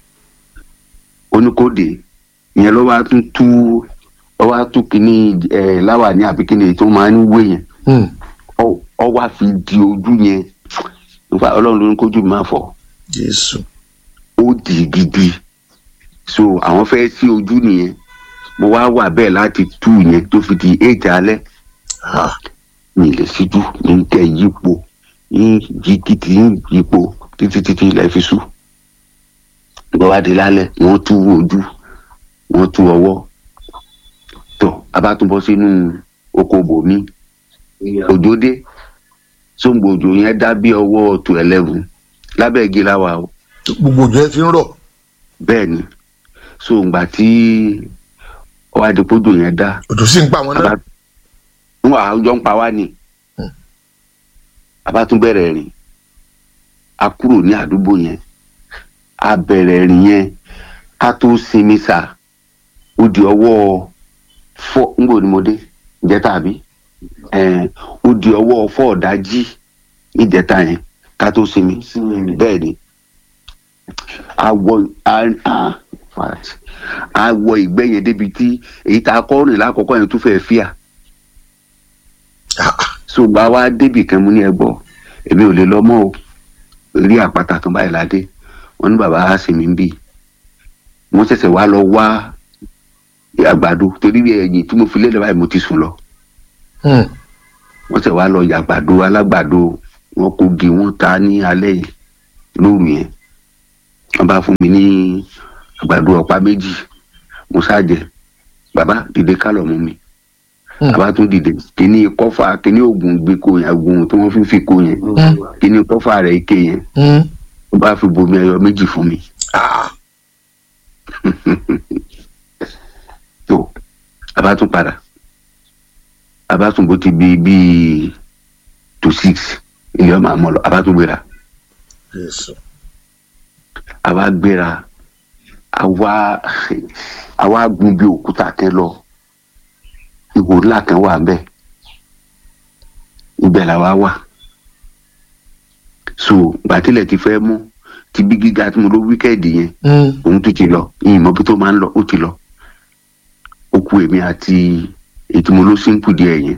oníkóde ìyẹn ló wá tún tú ọ wá tú kínní ẹ láwà ní àbí kínní tó máa ń wé yẹn Hmm. ọ ọ wá fi di ojú yẹn nípa ọlọ́run ló ní kójú mi máa fọ́ jésù ó dì í gidi so àwọn fẹ́ sí ojú nìyẹn mo wá wà bẹ́ẹ̀ láti tú yẹn tó fi di eight alẹ́ Ah, mi lè síjú ní kẹ́ yípo ní yí títí ní yípo títí títí ilẹ̀ fi sú ìgbà wá di lálẹ́ wọ́n tú ojú wọ́n tú ọwọ́ tó a bá tún bọ́ sínú oko bòmí òjò dé sóńgbò òjò yẹn dá bí ọwọ́ tó eleven lábẹ́ igi láwa o gbogbo òjò yẹn fi ń rọ̀ bẹ́ẹ̀ ni so ìgbà tí ọwọ́ adìpọ́jò yẹn dá òjò sì ń pa àwọn náà Aba- wọn àwùjọ ń pa wá ni Hmm. a bá tún bẹ̀rẹ̀ rìn a kúrò ní àdúgbò yẹn a bẹ̀rẹ̀ rìn yẹn ká tó sinmi sà ó di ọwọ́ fọ́ ńgbò ni mo dé ìjẹta àbí ẹ̀ẹ́n, ó di ọwọ́ fọ́ ọ̀dájí ìjẹta yẹn ká tó sinmi bẹ́ẹ̀ ni awọ a- a- fat. awọ ìgbẹ́ yẹn débi tí èyí tá a kọ́ rìn lákọ̀ọ́kọ́ yẹn tún fẹ́ fíà Ah, ah. so gba wá débì kan mú ní ẹgbọ èmi ò lè lọ mọ o rí àpáta kan báyìí ládé wọn ní bàbá á sì mí bì wọn ṣẹ̀ṣẹ̀ wá lọ wá àgbàdo torí ẹ̀yìn tí mo fi lélẹ̀ báyìí mo ti sùn lọ Hmm. wọn ṣẹ̀ wá lọ yàgbàdo alágbàdo wọn kò gé wọn ta ní alẹ́ yìí lóru yẹn wọn bá fún mi ní àgbàdo ọ̀pá méjì mo ṣáàjẹ bàbá dìde kálọ̀ mú mi Hmm. àbá tún dìde kíní kọfà kíní oògùn gbẹkọ yẹn oògùn tí wọn fi ń fi kó yẹn Hmm. kíní kọfà rẹ ike yẹn Hmm. ó bá fi bomi ẹyọ méjì fún mi Ah, tó àbá tún padà àbá tún bó ti bí bíi to six ilé ọmọ àmọ lọ àbá tún gbéra jésù àwa gbéra àwa àwa gun bí òkúta kan lọ ihò ńlá kan wà ń bẹ ibẹ̀ làwa wà so gbàtílẹ̀ ti fẹ́ mú ti bí gíga tí mo ló wíkẹ́ẹ̀dì yẹn Hmm. òun tún ti lọ ìyìn mọ́bí tó máa ń lọ ó ti lọ ó ku èmi àti ètò mo ló sínkù díẹ̀ yẹn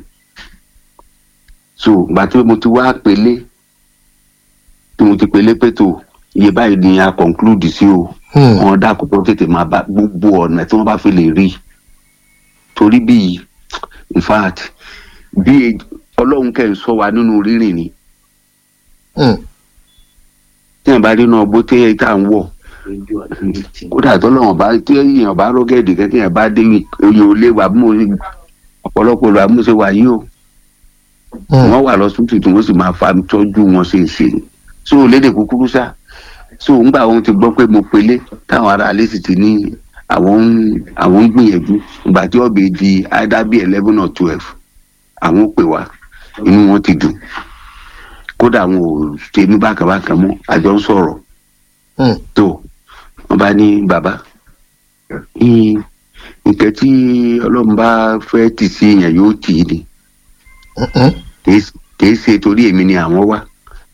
so gbà tí mo ti wá pélé tí mo ti pélé pètò iye báyìí ni a conclude sí o Hmm. wọn dákun tó tètè máa bá gbogbo ọ̀nà tí wọ́n bá fi lè rí torí bíi in fact bí ọlọ́run kẹ́ ń sọ wa nínú rírìn ni Hmm. tí èèyàn bá rí náà bó tẹ́ tá à ń wọ̀ kódà tọ́lọ́wọ̀n bá tí èèyàn bá rọ́gẹ̀dì kẹ́kẹ́ yẹn bá dé oyè olé wa bí mo ṣe ọ̀pọ̀lọpọ̀ lọ àmúṣe wà yìí o Hmm. wọ́n wà lọ́sùtù tí wọ́n sì máa fa tọ́jú wọn ṣe é ṣe so lédè kúkúrú sá so ńgbà wọn ti gbọ́ pé mo pelé táwọn ará alẹ́ sì ti ní àwọn ń àwọn ń gbìyànjú ìgbà tí ọ̀bẹ di either bí eleven or twelve àwọn ò pè wá inú wọn ti dùn kódà àwọn ò ṣe ní bákàbákà mọ́ àjọ ń sọ̀rọ̀ Hmm. tó wọn bá ní bàbá ní nǹkan tí ọlọ́run bá fẹ́ tì sí èèyàn yóò tì í ni Hmm. kìí s- kìí ṣe torí èmi ni àwọn wá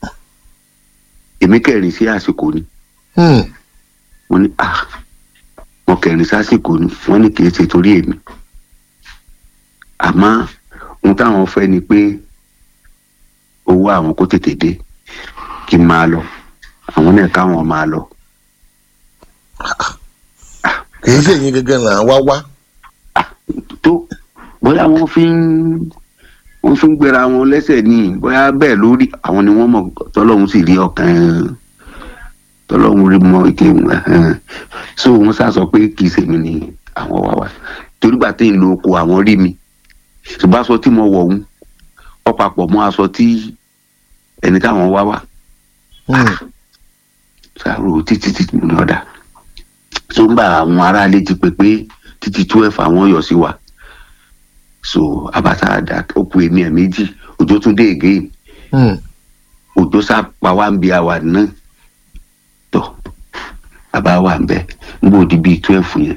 èmi kẹrin sí àsìkò ni Hmm. wọn ní ah wọn kẹrin sásìkò ni wọn ní kìí ṣe torí èmi àmọ́ ohun táwọn fẹ́ ni pé owó àwọn kó tètè dé kí n máa lọ àwọn náà káwọn máa lọ kì í ṣèyí gẹ́gẹ́ là ń wá wá tó bóyá wọn fi ń wọn fi ń gbéra wọn lẹ́sẹ̀ ní bóyá bẹ́ẹ̀ lórí àwọn ni wọ́n mọ̀ tọ́lọ́hún sì rí ọkàn tọ́lọ́hún rí mọ́ ike ẹ̀hẹ́n. so wọ́n sá sọ pé kì í ṣèmi ni àwọn wá wá torí gbà tí ń lo oko àwọn rí mi ṣùgbọ́n aṣọ tí mo wọ̀ ń ọ papọ̀ mọ́ aṣọ tí ẹni táwọn wá wá Hmm. ṣàrò títí títí ní ọ̀dà tó ń bá àwọn aráalé ti pè pé títí twelve àwọn yọ sí wa so abata àdá ó ku èmi ẹ̀ méjì òjò tún dé again Hmm. òjò sá pa wá ń bi àwà náà tọ bàbá wa ń bẹ ń bò di bíi twelve yẹn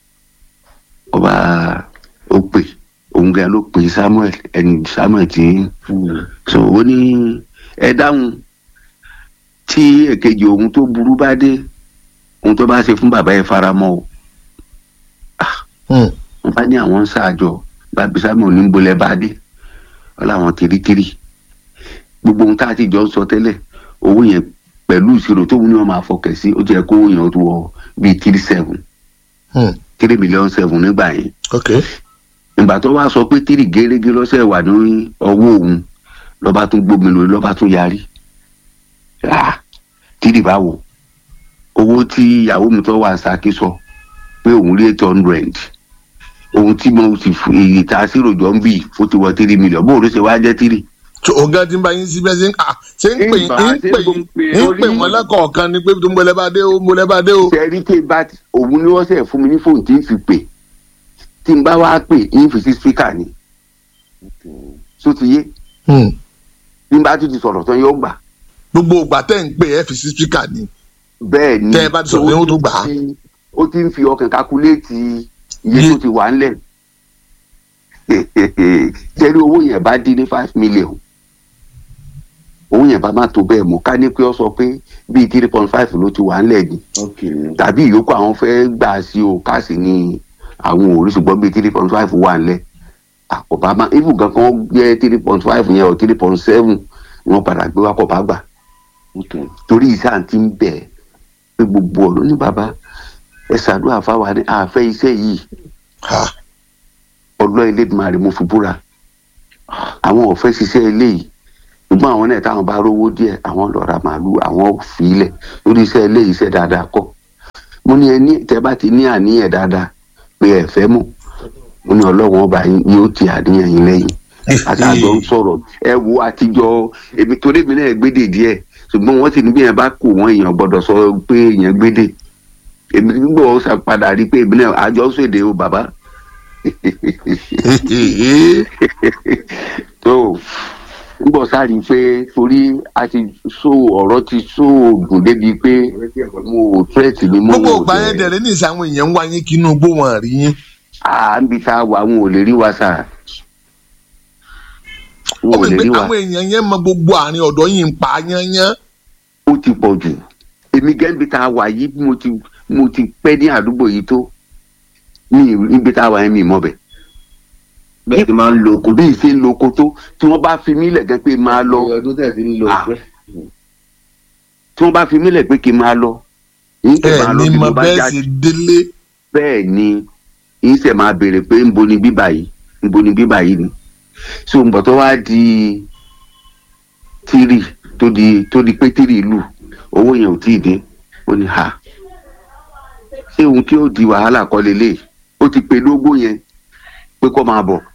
ọba ó pè òun gan ló pè samuel ẹni samuel tí so ó ní ẹ dáhùn tí èkejì ohun tó burú bá dé ohun tó bá ṣe fún bàbá ẹ faramọ́ o Hmm. wọn bá ní àwọn ń ṣáàjọ bàbí samuel ní bolẹ bá dé wọn làwọn tìrìtìrì gbogbo ohun tá a ti jọ ń sọ tẹ́lẹ̀ owó yẹn pẹ̀lú ìṣirò tó wù ní wọn máa fọkẹ̀ sí ó jẹ́ kó owó yẹn ó tó wọ bíi three seven Hmm. three million seven nígbà yẹn ok ìgbà tó wá sọ pé tírì gérégé lọ́sẹ̀ wà ní ọwọ́ òun lọ́ba tún gbómi lórí lọ́ba tún yarí Ah, tírì báwo owó tí ìyàwó mi tó wà Ṣakí sọ pé òun rí eight hundred ohun tí mo sì fún èyí tá a sì ròjọ́ ń bì ó ti wọ tírì mílíọ̀n bóun ló ṣe wá jẹ́ tírì. tó ọ̀gá tí ń bá yín síbẹ̀ ṣe ń à ṣe ń pè Ìgbà ń tí pè mo ń pè ń orí- pè wọ́n lẹ́kọ̀ọ̀kan ni pé tó ń bọ̀lẹ́ bá dé o ń bọ̀lẹ́ bá dé o. sẹ́rí tí bá ti- òun ni wọ́n sẹ̀ fún mi ní fóònù tí ń fi pè tí n bá wá pè ń fi sí spíkà ni tó ti yé Hmm. bí n bá tún ti sọ̀rọ̀ tán yóò gbà. gbogbo ìgbà tẹ́ ń pè ẹ́ fi sí spíkà ni. bẹ́ẹ̀ ni Tẹ́ ẹ bá ti sọ̀rọ̀, ó yóò tún gbà á. ti- ó ti ń fi ọkàn kakuléètì iye Iye- tó ti wà ńlẹ̀ tẹ́lẹ̀ owó yẹn bá dín ní five million owó yẹn bá má tó bẹ́ẹ̀ mọ́ ká ní pé ó sọ pé bíi three point five ló ti wà ńlẹ̀ ni tàbí ìyókù àwọn fẹ́ gbà sí o káàsì ní àwọn òrí ṣùgbọ́n bíi three point five wà ńlẹ̀ àkọ́bá má ibù gan kan jẹ́ three point five yẹn o three point seven wọ́n padà gbé wá kọ́bá gbà torí ìsáà ti ń bẹ̀ pé gbogbo ọ̀rọ̀ ní bàbá ẹ ṣàdúrà fáwa ní àfẹ́ iṣẹ́ yìí Ha. ọlọ́ Elédùmarè mo fi búra àwọn ọ̀fẹ́ ṣiṣẹ́ eléyìí ṣùgbọ́n àwọn náà táwọn bá rówó díẹ̀ àwọn lọ ra màálù àwọn fìlẹ̀ lórí iṣẹ́ eléyìí iṣẹ́ dáadáa kọ́ mo ní ẹni tẹ́ bá ti ní àníyàn dáadáa pé ẹ fẹ́ mọ̀ mo ní ọlọ́wọ́n ọba yín yóò ti àníyàn yín lẹ́yìn àtàjọ ń sọ̀rọ̀ ẹ wo àtijọ́ èmi torí èmi náà gbédè díẹ̀ ṣùgbọ́n wọ́n sì ní bí yẹn bá kó wọn èèyàn gbọ́dọ̀ sọ pé èèyàn gbédè èmi nígbà wọn ṣàpadà rí pé èmi náà àjọ ṣèdè o bàbá tó nígbà sáré pé torí a ti so ọ̀rọ̀ ti so ògùn débi pé mo ò tírẹ̀tì mi mọ́ gbogbo ìgbà yẹn dẹ̀rẹ̀ ní ìsàn àwọn èèyàn ń wá yín kí inú igbó wọn rí yín. à ń bi tá a wà wọn ò lè rí wa sà ó wọn ò mọ̀ lè pé rí wa àwọn èèyàn yẹn mọ gbogbo àárín ọ̀dọ́ yìí ń pa yányán. ó ti pọ̀ jù èmi gẹ́gẹ́ tá a wà yìí bí mo ti mo ti pẹ́ ní àdúgbò yìí tó ní ibi tá a wà yẹn mi mọ̀ bẹ̀. bẹ́ẹ̀ ti máa ń lo oko bí ìṣe ń lo oko tó tí wọ́n bá fi mí lẹ̀ gẹ́gẹ́ pé máa lọ ọdún tẹ̀ fi ń lo Ah. ọgbẹ́. tí wọ́n bá fi mí lẹ̀ pé kí n máa lọ yín tẹ̀ ẹ máa lọ ní bí mọ mo bá bẹ́ẹ̀ jáde sì délé. bẹ́ẹ̀ ni yín tẹ̀ máa béèrè pé ń bo ni bíbà yìí ń bo ni bíbà yìí ni so ń bọ̀ tó wá di tírì tó di tó di pé tírì lù owó yẹn ò tíì dé ó ní ha ṣé ohun tí ó di wàhálà kọ́ lélẹ̀ ó ti pe lógó yẹn pé kó máa bọ̀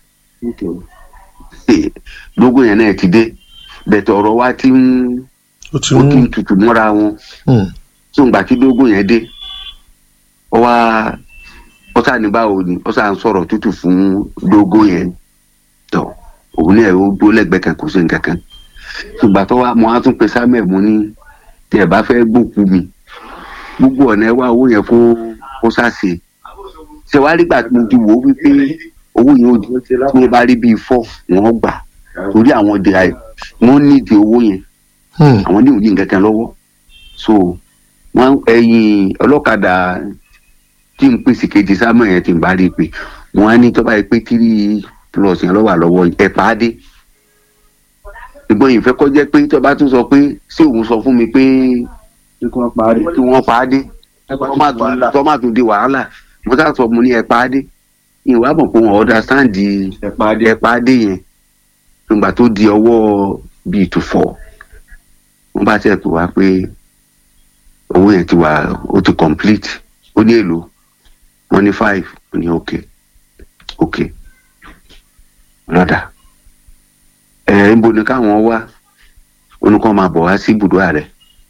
lógó yẹn náà ti dé bẹ̀tẹ̀ ọ̀rọ̀ wa ti ń ó ti ó ti ń ń tutù mọ́ra wọn Hmm. tó ń gbà tí lógó yẹn dé ó wá ọ̀sà ní báwo ni ọ̀sà ń sọ̀rọ̀ tútù fún lógó yẹn tọ̀ òun náà ó dúró lẹ́gbẹ̀ẹ́ kan kò sí nǹkan kan ṣùgbọ́n tó wá mo á tún pe samuel mo ní tí ẹ bá fẹ́ gbòkú mi gbogbo ọ̀nà ẹ wá owó yẹn kó kó sáṣe ṣe wá rí gbà tí mo ti wò ó wípé owó yẹn ò di tí wọ́n bá rí bíi fọ́ wọ́n gbà torí àwọn ọdẹ àì wọ́n nídìí owó yẹn Hmm. àwọn ní òní nǹkan kan lọ́wọ́ so wọ́n ẹ̀yìn ọlọ́kadà tí n pèsè kejì sámọ̀ yẹn tí n bá rí i pé wọ́n á ní tó bá yẹ pé tírí plus yẹn lọ́wọ́ àlọ́wọ́ ẹ̀ pa á dé ìgbọ́n yìí fẹ́ kọ́ jẹ́ pé tó bá tún sọ pé ṣé òun sọ fún mi pé kí wọ́n parí. kí wọ́n pa á dé tó má tún- tó má tún di wàhálà mo sá sọ mo ní ẹ̀ pa á dé ìwà mọ̀ pé wọ́n understand ẹ̀ parí. ẹ̀ pa á dé yẹn nígbà tó di ọwọ́ bíi tó fọ́ wọ́n bá tẹ̀ pé wá pé owó yẹn ti wà ó ti complete ó ní èlò wọ́n ní five ó ní ok ok lọ́dà ẹ̀ ń bo ni káwọn wá onúkọ́ máa bọ̀ wá sí ibùdó ààrẹ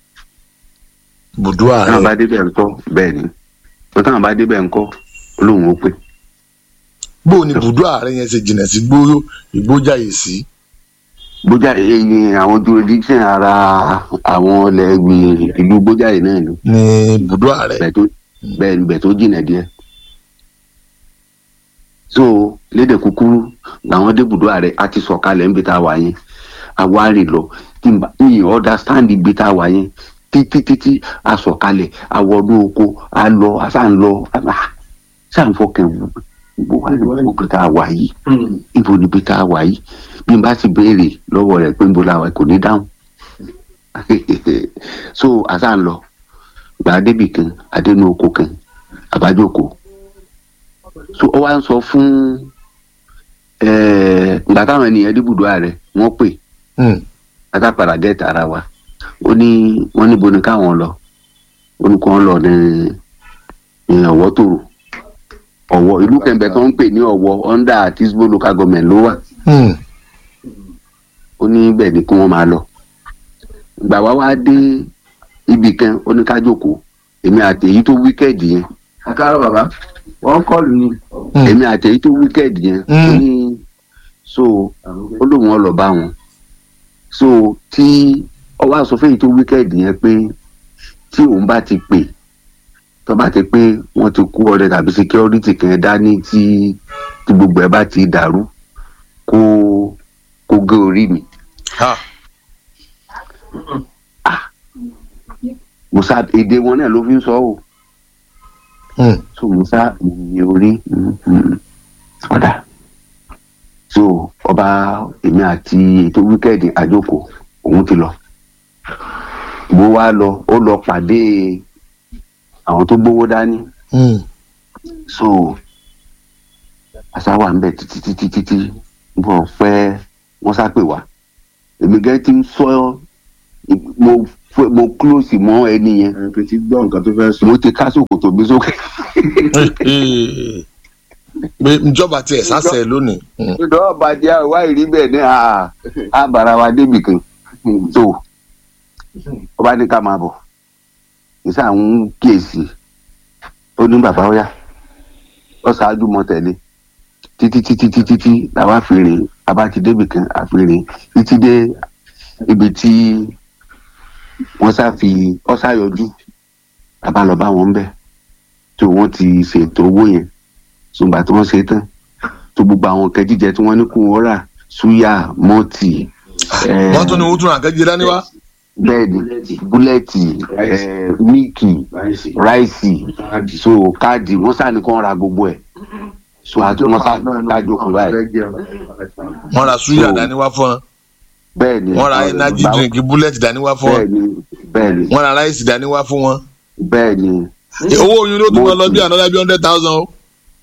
bùdó táwọn bá ààrẹ débẹ̀ ńkọ́ bẹ́ẹ̀ ni wọ́n táwọn bá débẹ̀ ńkọ́ olóhùn ó pé bó ni bùdó ààrẹ yẹn ṣe jìnnà sí gbó ìgbójàyè sí. bójá ẹyin àwọn jurisdiction ara àwọn ọlẹ́gbìn ìlú bójáde náà ni ní bùdó ààrẹ. bẹ́ẹ̀ tó bẹ́ẹ̀ ni bẹ́ẹ̀ tó jìnnà díẹ̀ so lédè kúkúrú làwọn débùdó ààrẹ á ti sọ̀kalẹ̀ níbi tá a wà yẹn àwa rìn lọ tí n bá mi understand ibi tá a wà yẹn títí títí a sọ̀kalẹ̀ a wọnú oko a lọ a sá ń lọ a sá ń fọkàn wù ibo wà ní ibi tá a wà yìí ibo níbi tá a wà yìí bí n bá ti béèrè lọ́wọ́ rẹ̀ pé níbo la wà kò ní dáhùn so àṣà ń lọ gbà débì kan adénú oko kan àbájókòó so ó wá ń sọ fún ìgbà táwọn ènìyàn dìbùdó ààrẹ wọ́n pè látàpàdà gẹ́ẹ̀tì ara wa ó ní wọ́n níbo ni káwọn lọ ó ní kí wọ́n lọ ní ọ̀wọ́ tòrò ọ̀wọ́ ìlú kẹ̀mbẹ̀ tó ń pè ní ọ̀wọ́ under tisbo local government ló wà ó ní bẹ́ẹ̀ ni kí wọ́n máa lọ gbà wá wá dé ibì kan ó ní ká jókòó èmi àti èyí tó wíkẹ́ẹ̀dì yẹn. àkàrọ̀ bàbá wọ́n kọlù ni. èmi àti èyí tó wíkẹ́ẹ̀dì yẹn ó ní so ó lóun ọ lọ bá wọn so tí ọwọ́ àṣọ fẹ́yìí tó wíkẹ́ẹ̀dì yẹn pé tí òun bá ti pè tó bá ti pé wọ́n ti kú ọdẹ tàbí security kan dání tí tí gbogbo ẹ̀ bá ti dàrú kó kó gé orí mi. musa èdè wọn náà ló fi ń sọ o so musa ìyìn orí ọ̀dà so ọba èmi àti ètò wíkẹ́ẹ̀dì àjòkò òun ti lọ bó wá lọ ó lọ pàdé àwọn tó gbówó dání so àṣà wà ń bẹ títí títí títí bọ̀ pẹ́ wọ́n sá pè wá èmi gẹ́gẹ́ tí ń sọ mo mo close mọ ẹni yẹn. ẹ fi ti gbọ́ nǹkan tó fẹ́ sọ. mo ti ká sòkòtò mi sókè. pé njọba tiẹ̀ sásẹ̀ lónìí. ìdánwò bàjẹ́ àwa ìrí bẹ́ẹ̀ ní àbára wa débì kan tó ọba ní ká máa bọ̀ nísà ń kíyèsí ó ní bàbá ọ̀yá ó ṣáájú mọ́ tẹ̀lé títí títí títí tí làwa fi rìn abá ti débì kan àfi títí dé ibi tí wọ́n sá fi ọ́sá yọjú bàbá lọ bá wọn bẹ̀ tí wọ́n ti ṣètò owó yẹn ṣùgbọ́n tí wọ́n ṣe tán tó gbogbo àwọn nǹkan jíjẹ tí wọ́n ní kó wọ́n rà súyà mọ́tì. wọ́n tún ní wọ́n tún àkẹ́jẹ́ dání wá. bẹ́ẹ̀ni búlẹ́ẹ̀tì míìkì ráìsì so káàdì wọ́n sá ní kó ra gbogbo ẹ̀ so àti wọ́n sá kájọ kù báyìí. wọ́n ra súyà dání wá fún wọn bẹ́ẹ̀ni wọ́n ra energy drink bullet dání wá fún wọn bẹ́ẹ̀ni bẹ́ẹ̀ni wọ́n ra ráìsì dání wá fún wọn. bẹ́ẹ̀ni. owó oyún ló tún wọn lọ bí another bí hundred thousand o.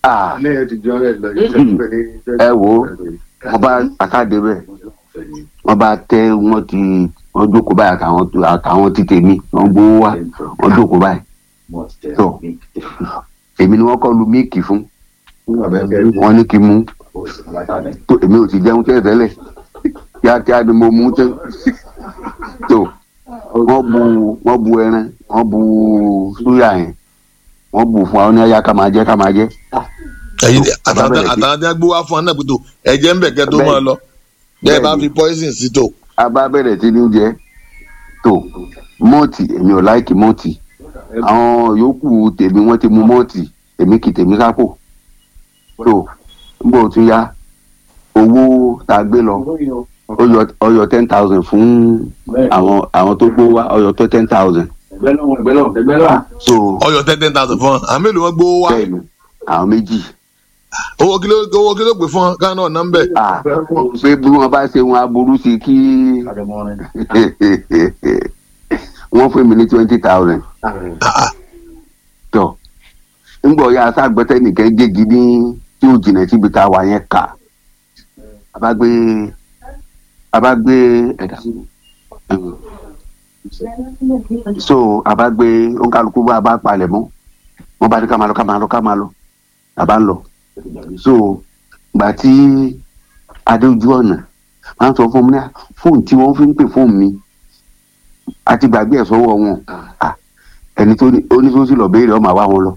ẹ wo wọn bá àkàdé bẹ́ẹ̀ wọn bá tẹ wọn ti wọn jókòó báyìí àtàwọn àtàwọn ti tèmi wọn gbowó wá wọn jókòó báyìí tó èmi ni wọn kọ lu míìkì fún wọn ní kí n mú tó èmi ò ti jẹun tẹ́lẹ̀ tẹ́lẹ̀ kíákíá ni mo mú tán tó wọ́n bu wọ́n bu ẹran wọ́n bu súyà yẹn wọ́n bu fún àwọn oníyàyà ká máa jẹ ká máa jẹ. ẹyin àtàwọn tí wọn gbé wá fún ọ náà pẹ̀tọ́ ẹ̀jẹ̀ ń bẹ̀ kẹ́ tó máa lọ bẹ́ẹ̀ bá fi poison sí tó. a bá bẹ̀rẹ̀ sí ní jẹ tó mọ́ọ̀tì èmi ò láìkì mọ́ọ̀tì àwọn yòókù tèmi wọ́n ti mu mọ́ọ̀tì èmi kì tèmi sápò tó ń bọ̀ tún yá owó tá a gbé lọ ọyọ ten thousand fún àwọn àwọn tó gbó wá ọyọ tó ten thousand. so ọyọ ten ten thousand fún ọ àwọn mélòó wọn gbówó wá. bẹ́ẹ̀ni àwọn méjì. owó kí ló owó kí ló pè fún ọ káwọn náà ná ń bẹ. pé bí wọn bá ṣe wọn aburú sí kí wọn fún mi ní twenty thousand. tọ ńgbọ ya sáàgbẹ́tẹ́ nìkan gégi ní tí ó jìnnà síbi tá a wà yẹn kà abagbe abagbe ẹ̀dá so abagbe onkaluku bá a bá palẹ̀ mọ́ wọ́n bá ní ká máa lọ ká máa lọ ká máa lọ àbá ń lọ so gbà tí adéojú ọ̀nà máa ń sọ fún mi ní fóònù tí wọ́n fi ń pè fóònù mi àti gbàgbé ẹ̀ sọ́wọ́ wọn ẹni tó ní oníṣòwò lọ béèrè ọmọ àwa wọn lọ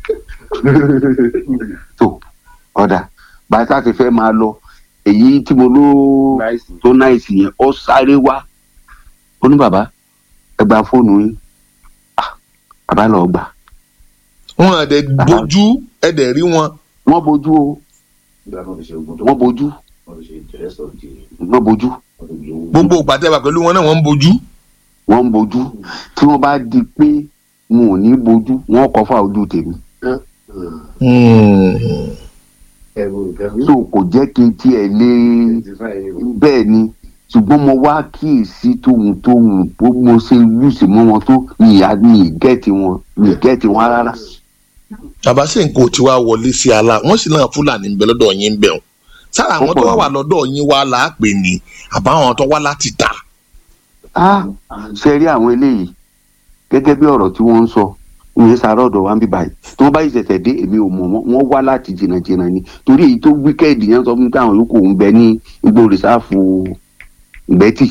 so ọ̀dà bàtà ti fẹ́ máa lọ èyí tí mo ló tó náìsì yẹn ọ sáré wá ó ní bàbá ẹ gba fóònù yín bàbá lọ gbà. wọn àdẹ bójú ẹdẹ rí wọn. wọn bójú o wọn bójú wọn bójú. gbogbo ìpàtẹ́wà pẹ̀lú wọn náà wọ́n ń bójú. wọ́n ń bójú tí wọ́n bá di pé wọn ò ní bójú wọ́n kọ́ fà ojú tèmi. so kò jẹ́ kí n tiẹ̀ lé bẹ́ẹ̀ ni ṣùgbọ́n mo wá kíyèsí tóhun tóhun bó mo ṣe lùsì mọ́ wọn tó ní ìyá ní ìgẹ́ẹ̀tì wọn ní ìgẹ́ẹ̀tì wọn rárá. bàbá sì ń kó tí wàá wọlé sí ala wọn sì náà fúlàní ń bẹ lọ́dọ̀ yín ń bẹ wọn sára àwọn tó wá wà lọ́dọ̀ yín wá là á pè ní àbáwọn tó wá láti tà. a ṣe rí àwọn eléyìí gẹ́gẹ́ bí ọ̀rọ̀ tí wọ́n ń sọ ìyẹn sàárọ̀ ọ̀dọ̀ wa ń bí báyìí tí wọ́n bá yìí ṣẹ̀ṣẹ̀ dé èmi ò mọ̀ wọ́n wọ́n wá láti jìnnàjìnnà ni torí èyí tó wíkẹ́ẹ̀dì yẹn sọ fún mi pé àwọn yòókù ń bẹ ní igbó rìsáàfù ìgbẹ́tì.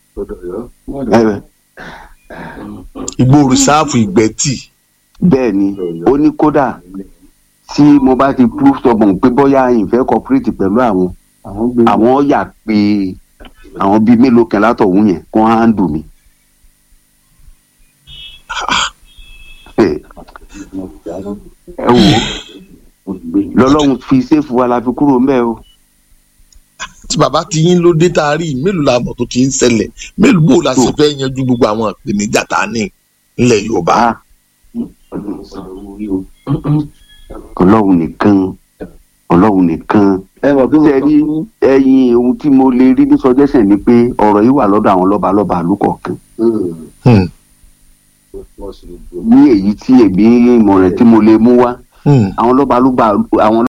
igbó rìsáàfù ìgbẹ́tì. bẹ́ẹ̀ ni ó ní kódà tí mo bá ti proof stubborn pé bóyá ìfẹ́ cooperate pẹ̀lú àwọn àwọn yà pé àwọn bíi mélòó kan látọ̀hún yẹn kó handle mi. ẹ wò lọ́lọ́run fi ṣéèfù wa la fi kúrò ń bẹ̀ o. tí bàbá ti yín ló dé tá a rí i mélòó la mọ̀ tó ti ń ṣẹlẹ̀ mélòó bò la sì fẹ́ yanjú gbogbo àwọn ìpèníjà tá a ní nílẹ̀ yorùbá. ọlọ́run nìkan ọlọ́run nìkan sẹ́rí ẹyin ohun tí mo lè rí ní suggestion ni pé ọ̀rọ̀ yìí wà lọ́dọ̀ àwọn lọ́balọ́ba àlùkọ̀ọ̀kan ní èyí tí èmi ìmọ̀ràn tí mo lè mú wá àwọn lọ́balọ́ba àwọn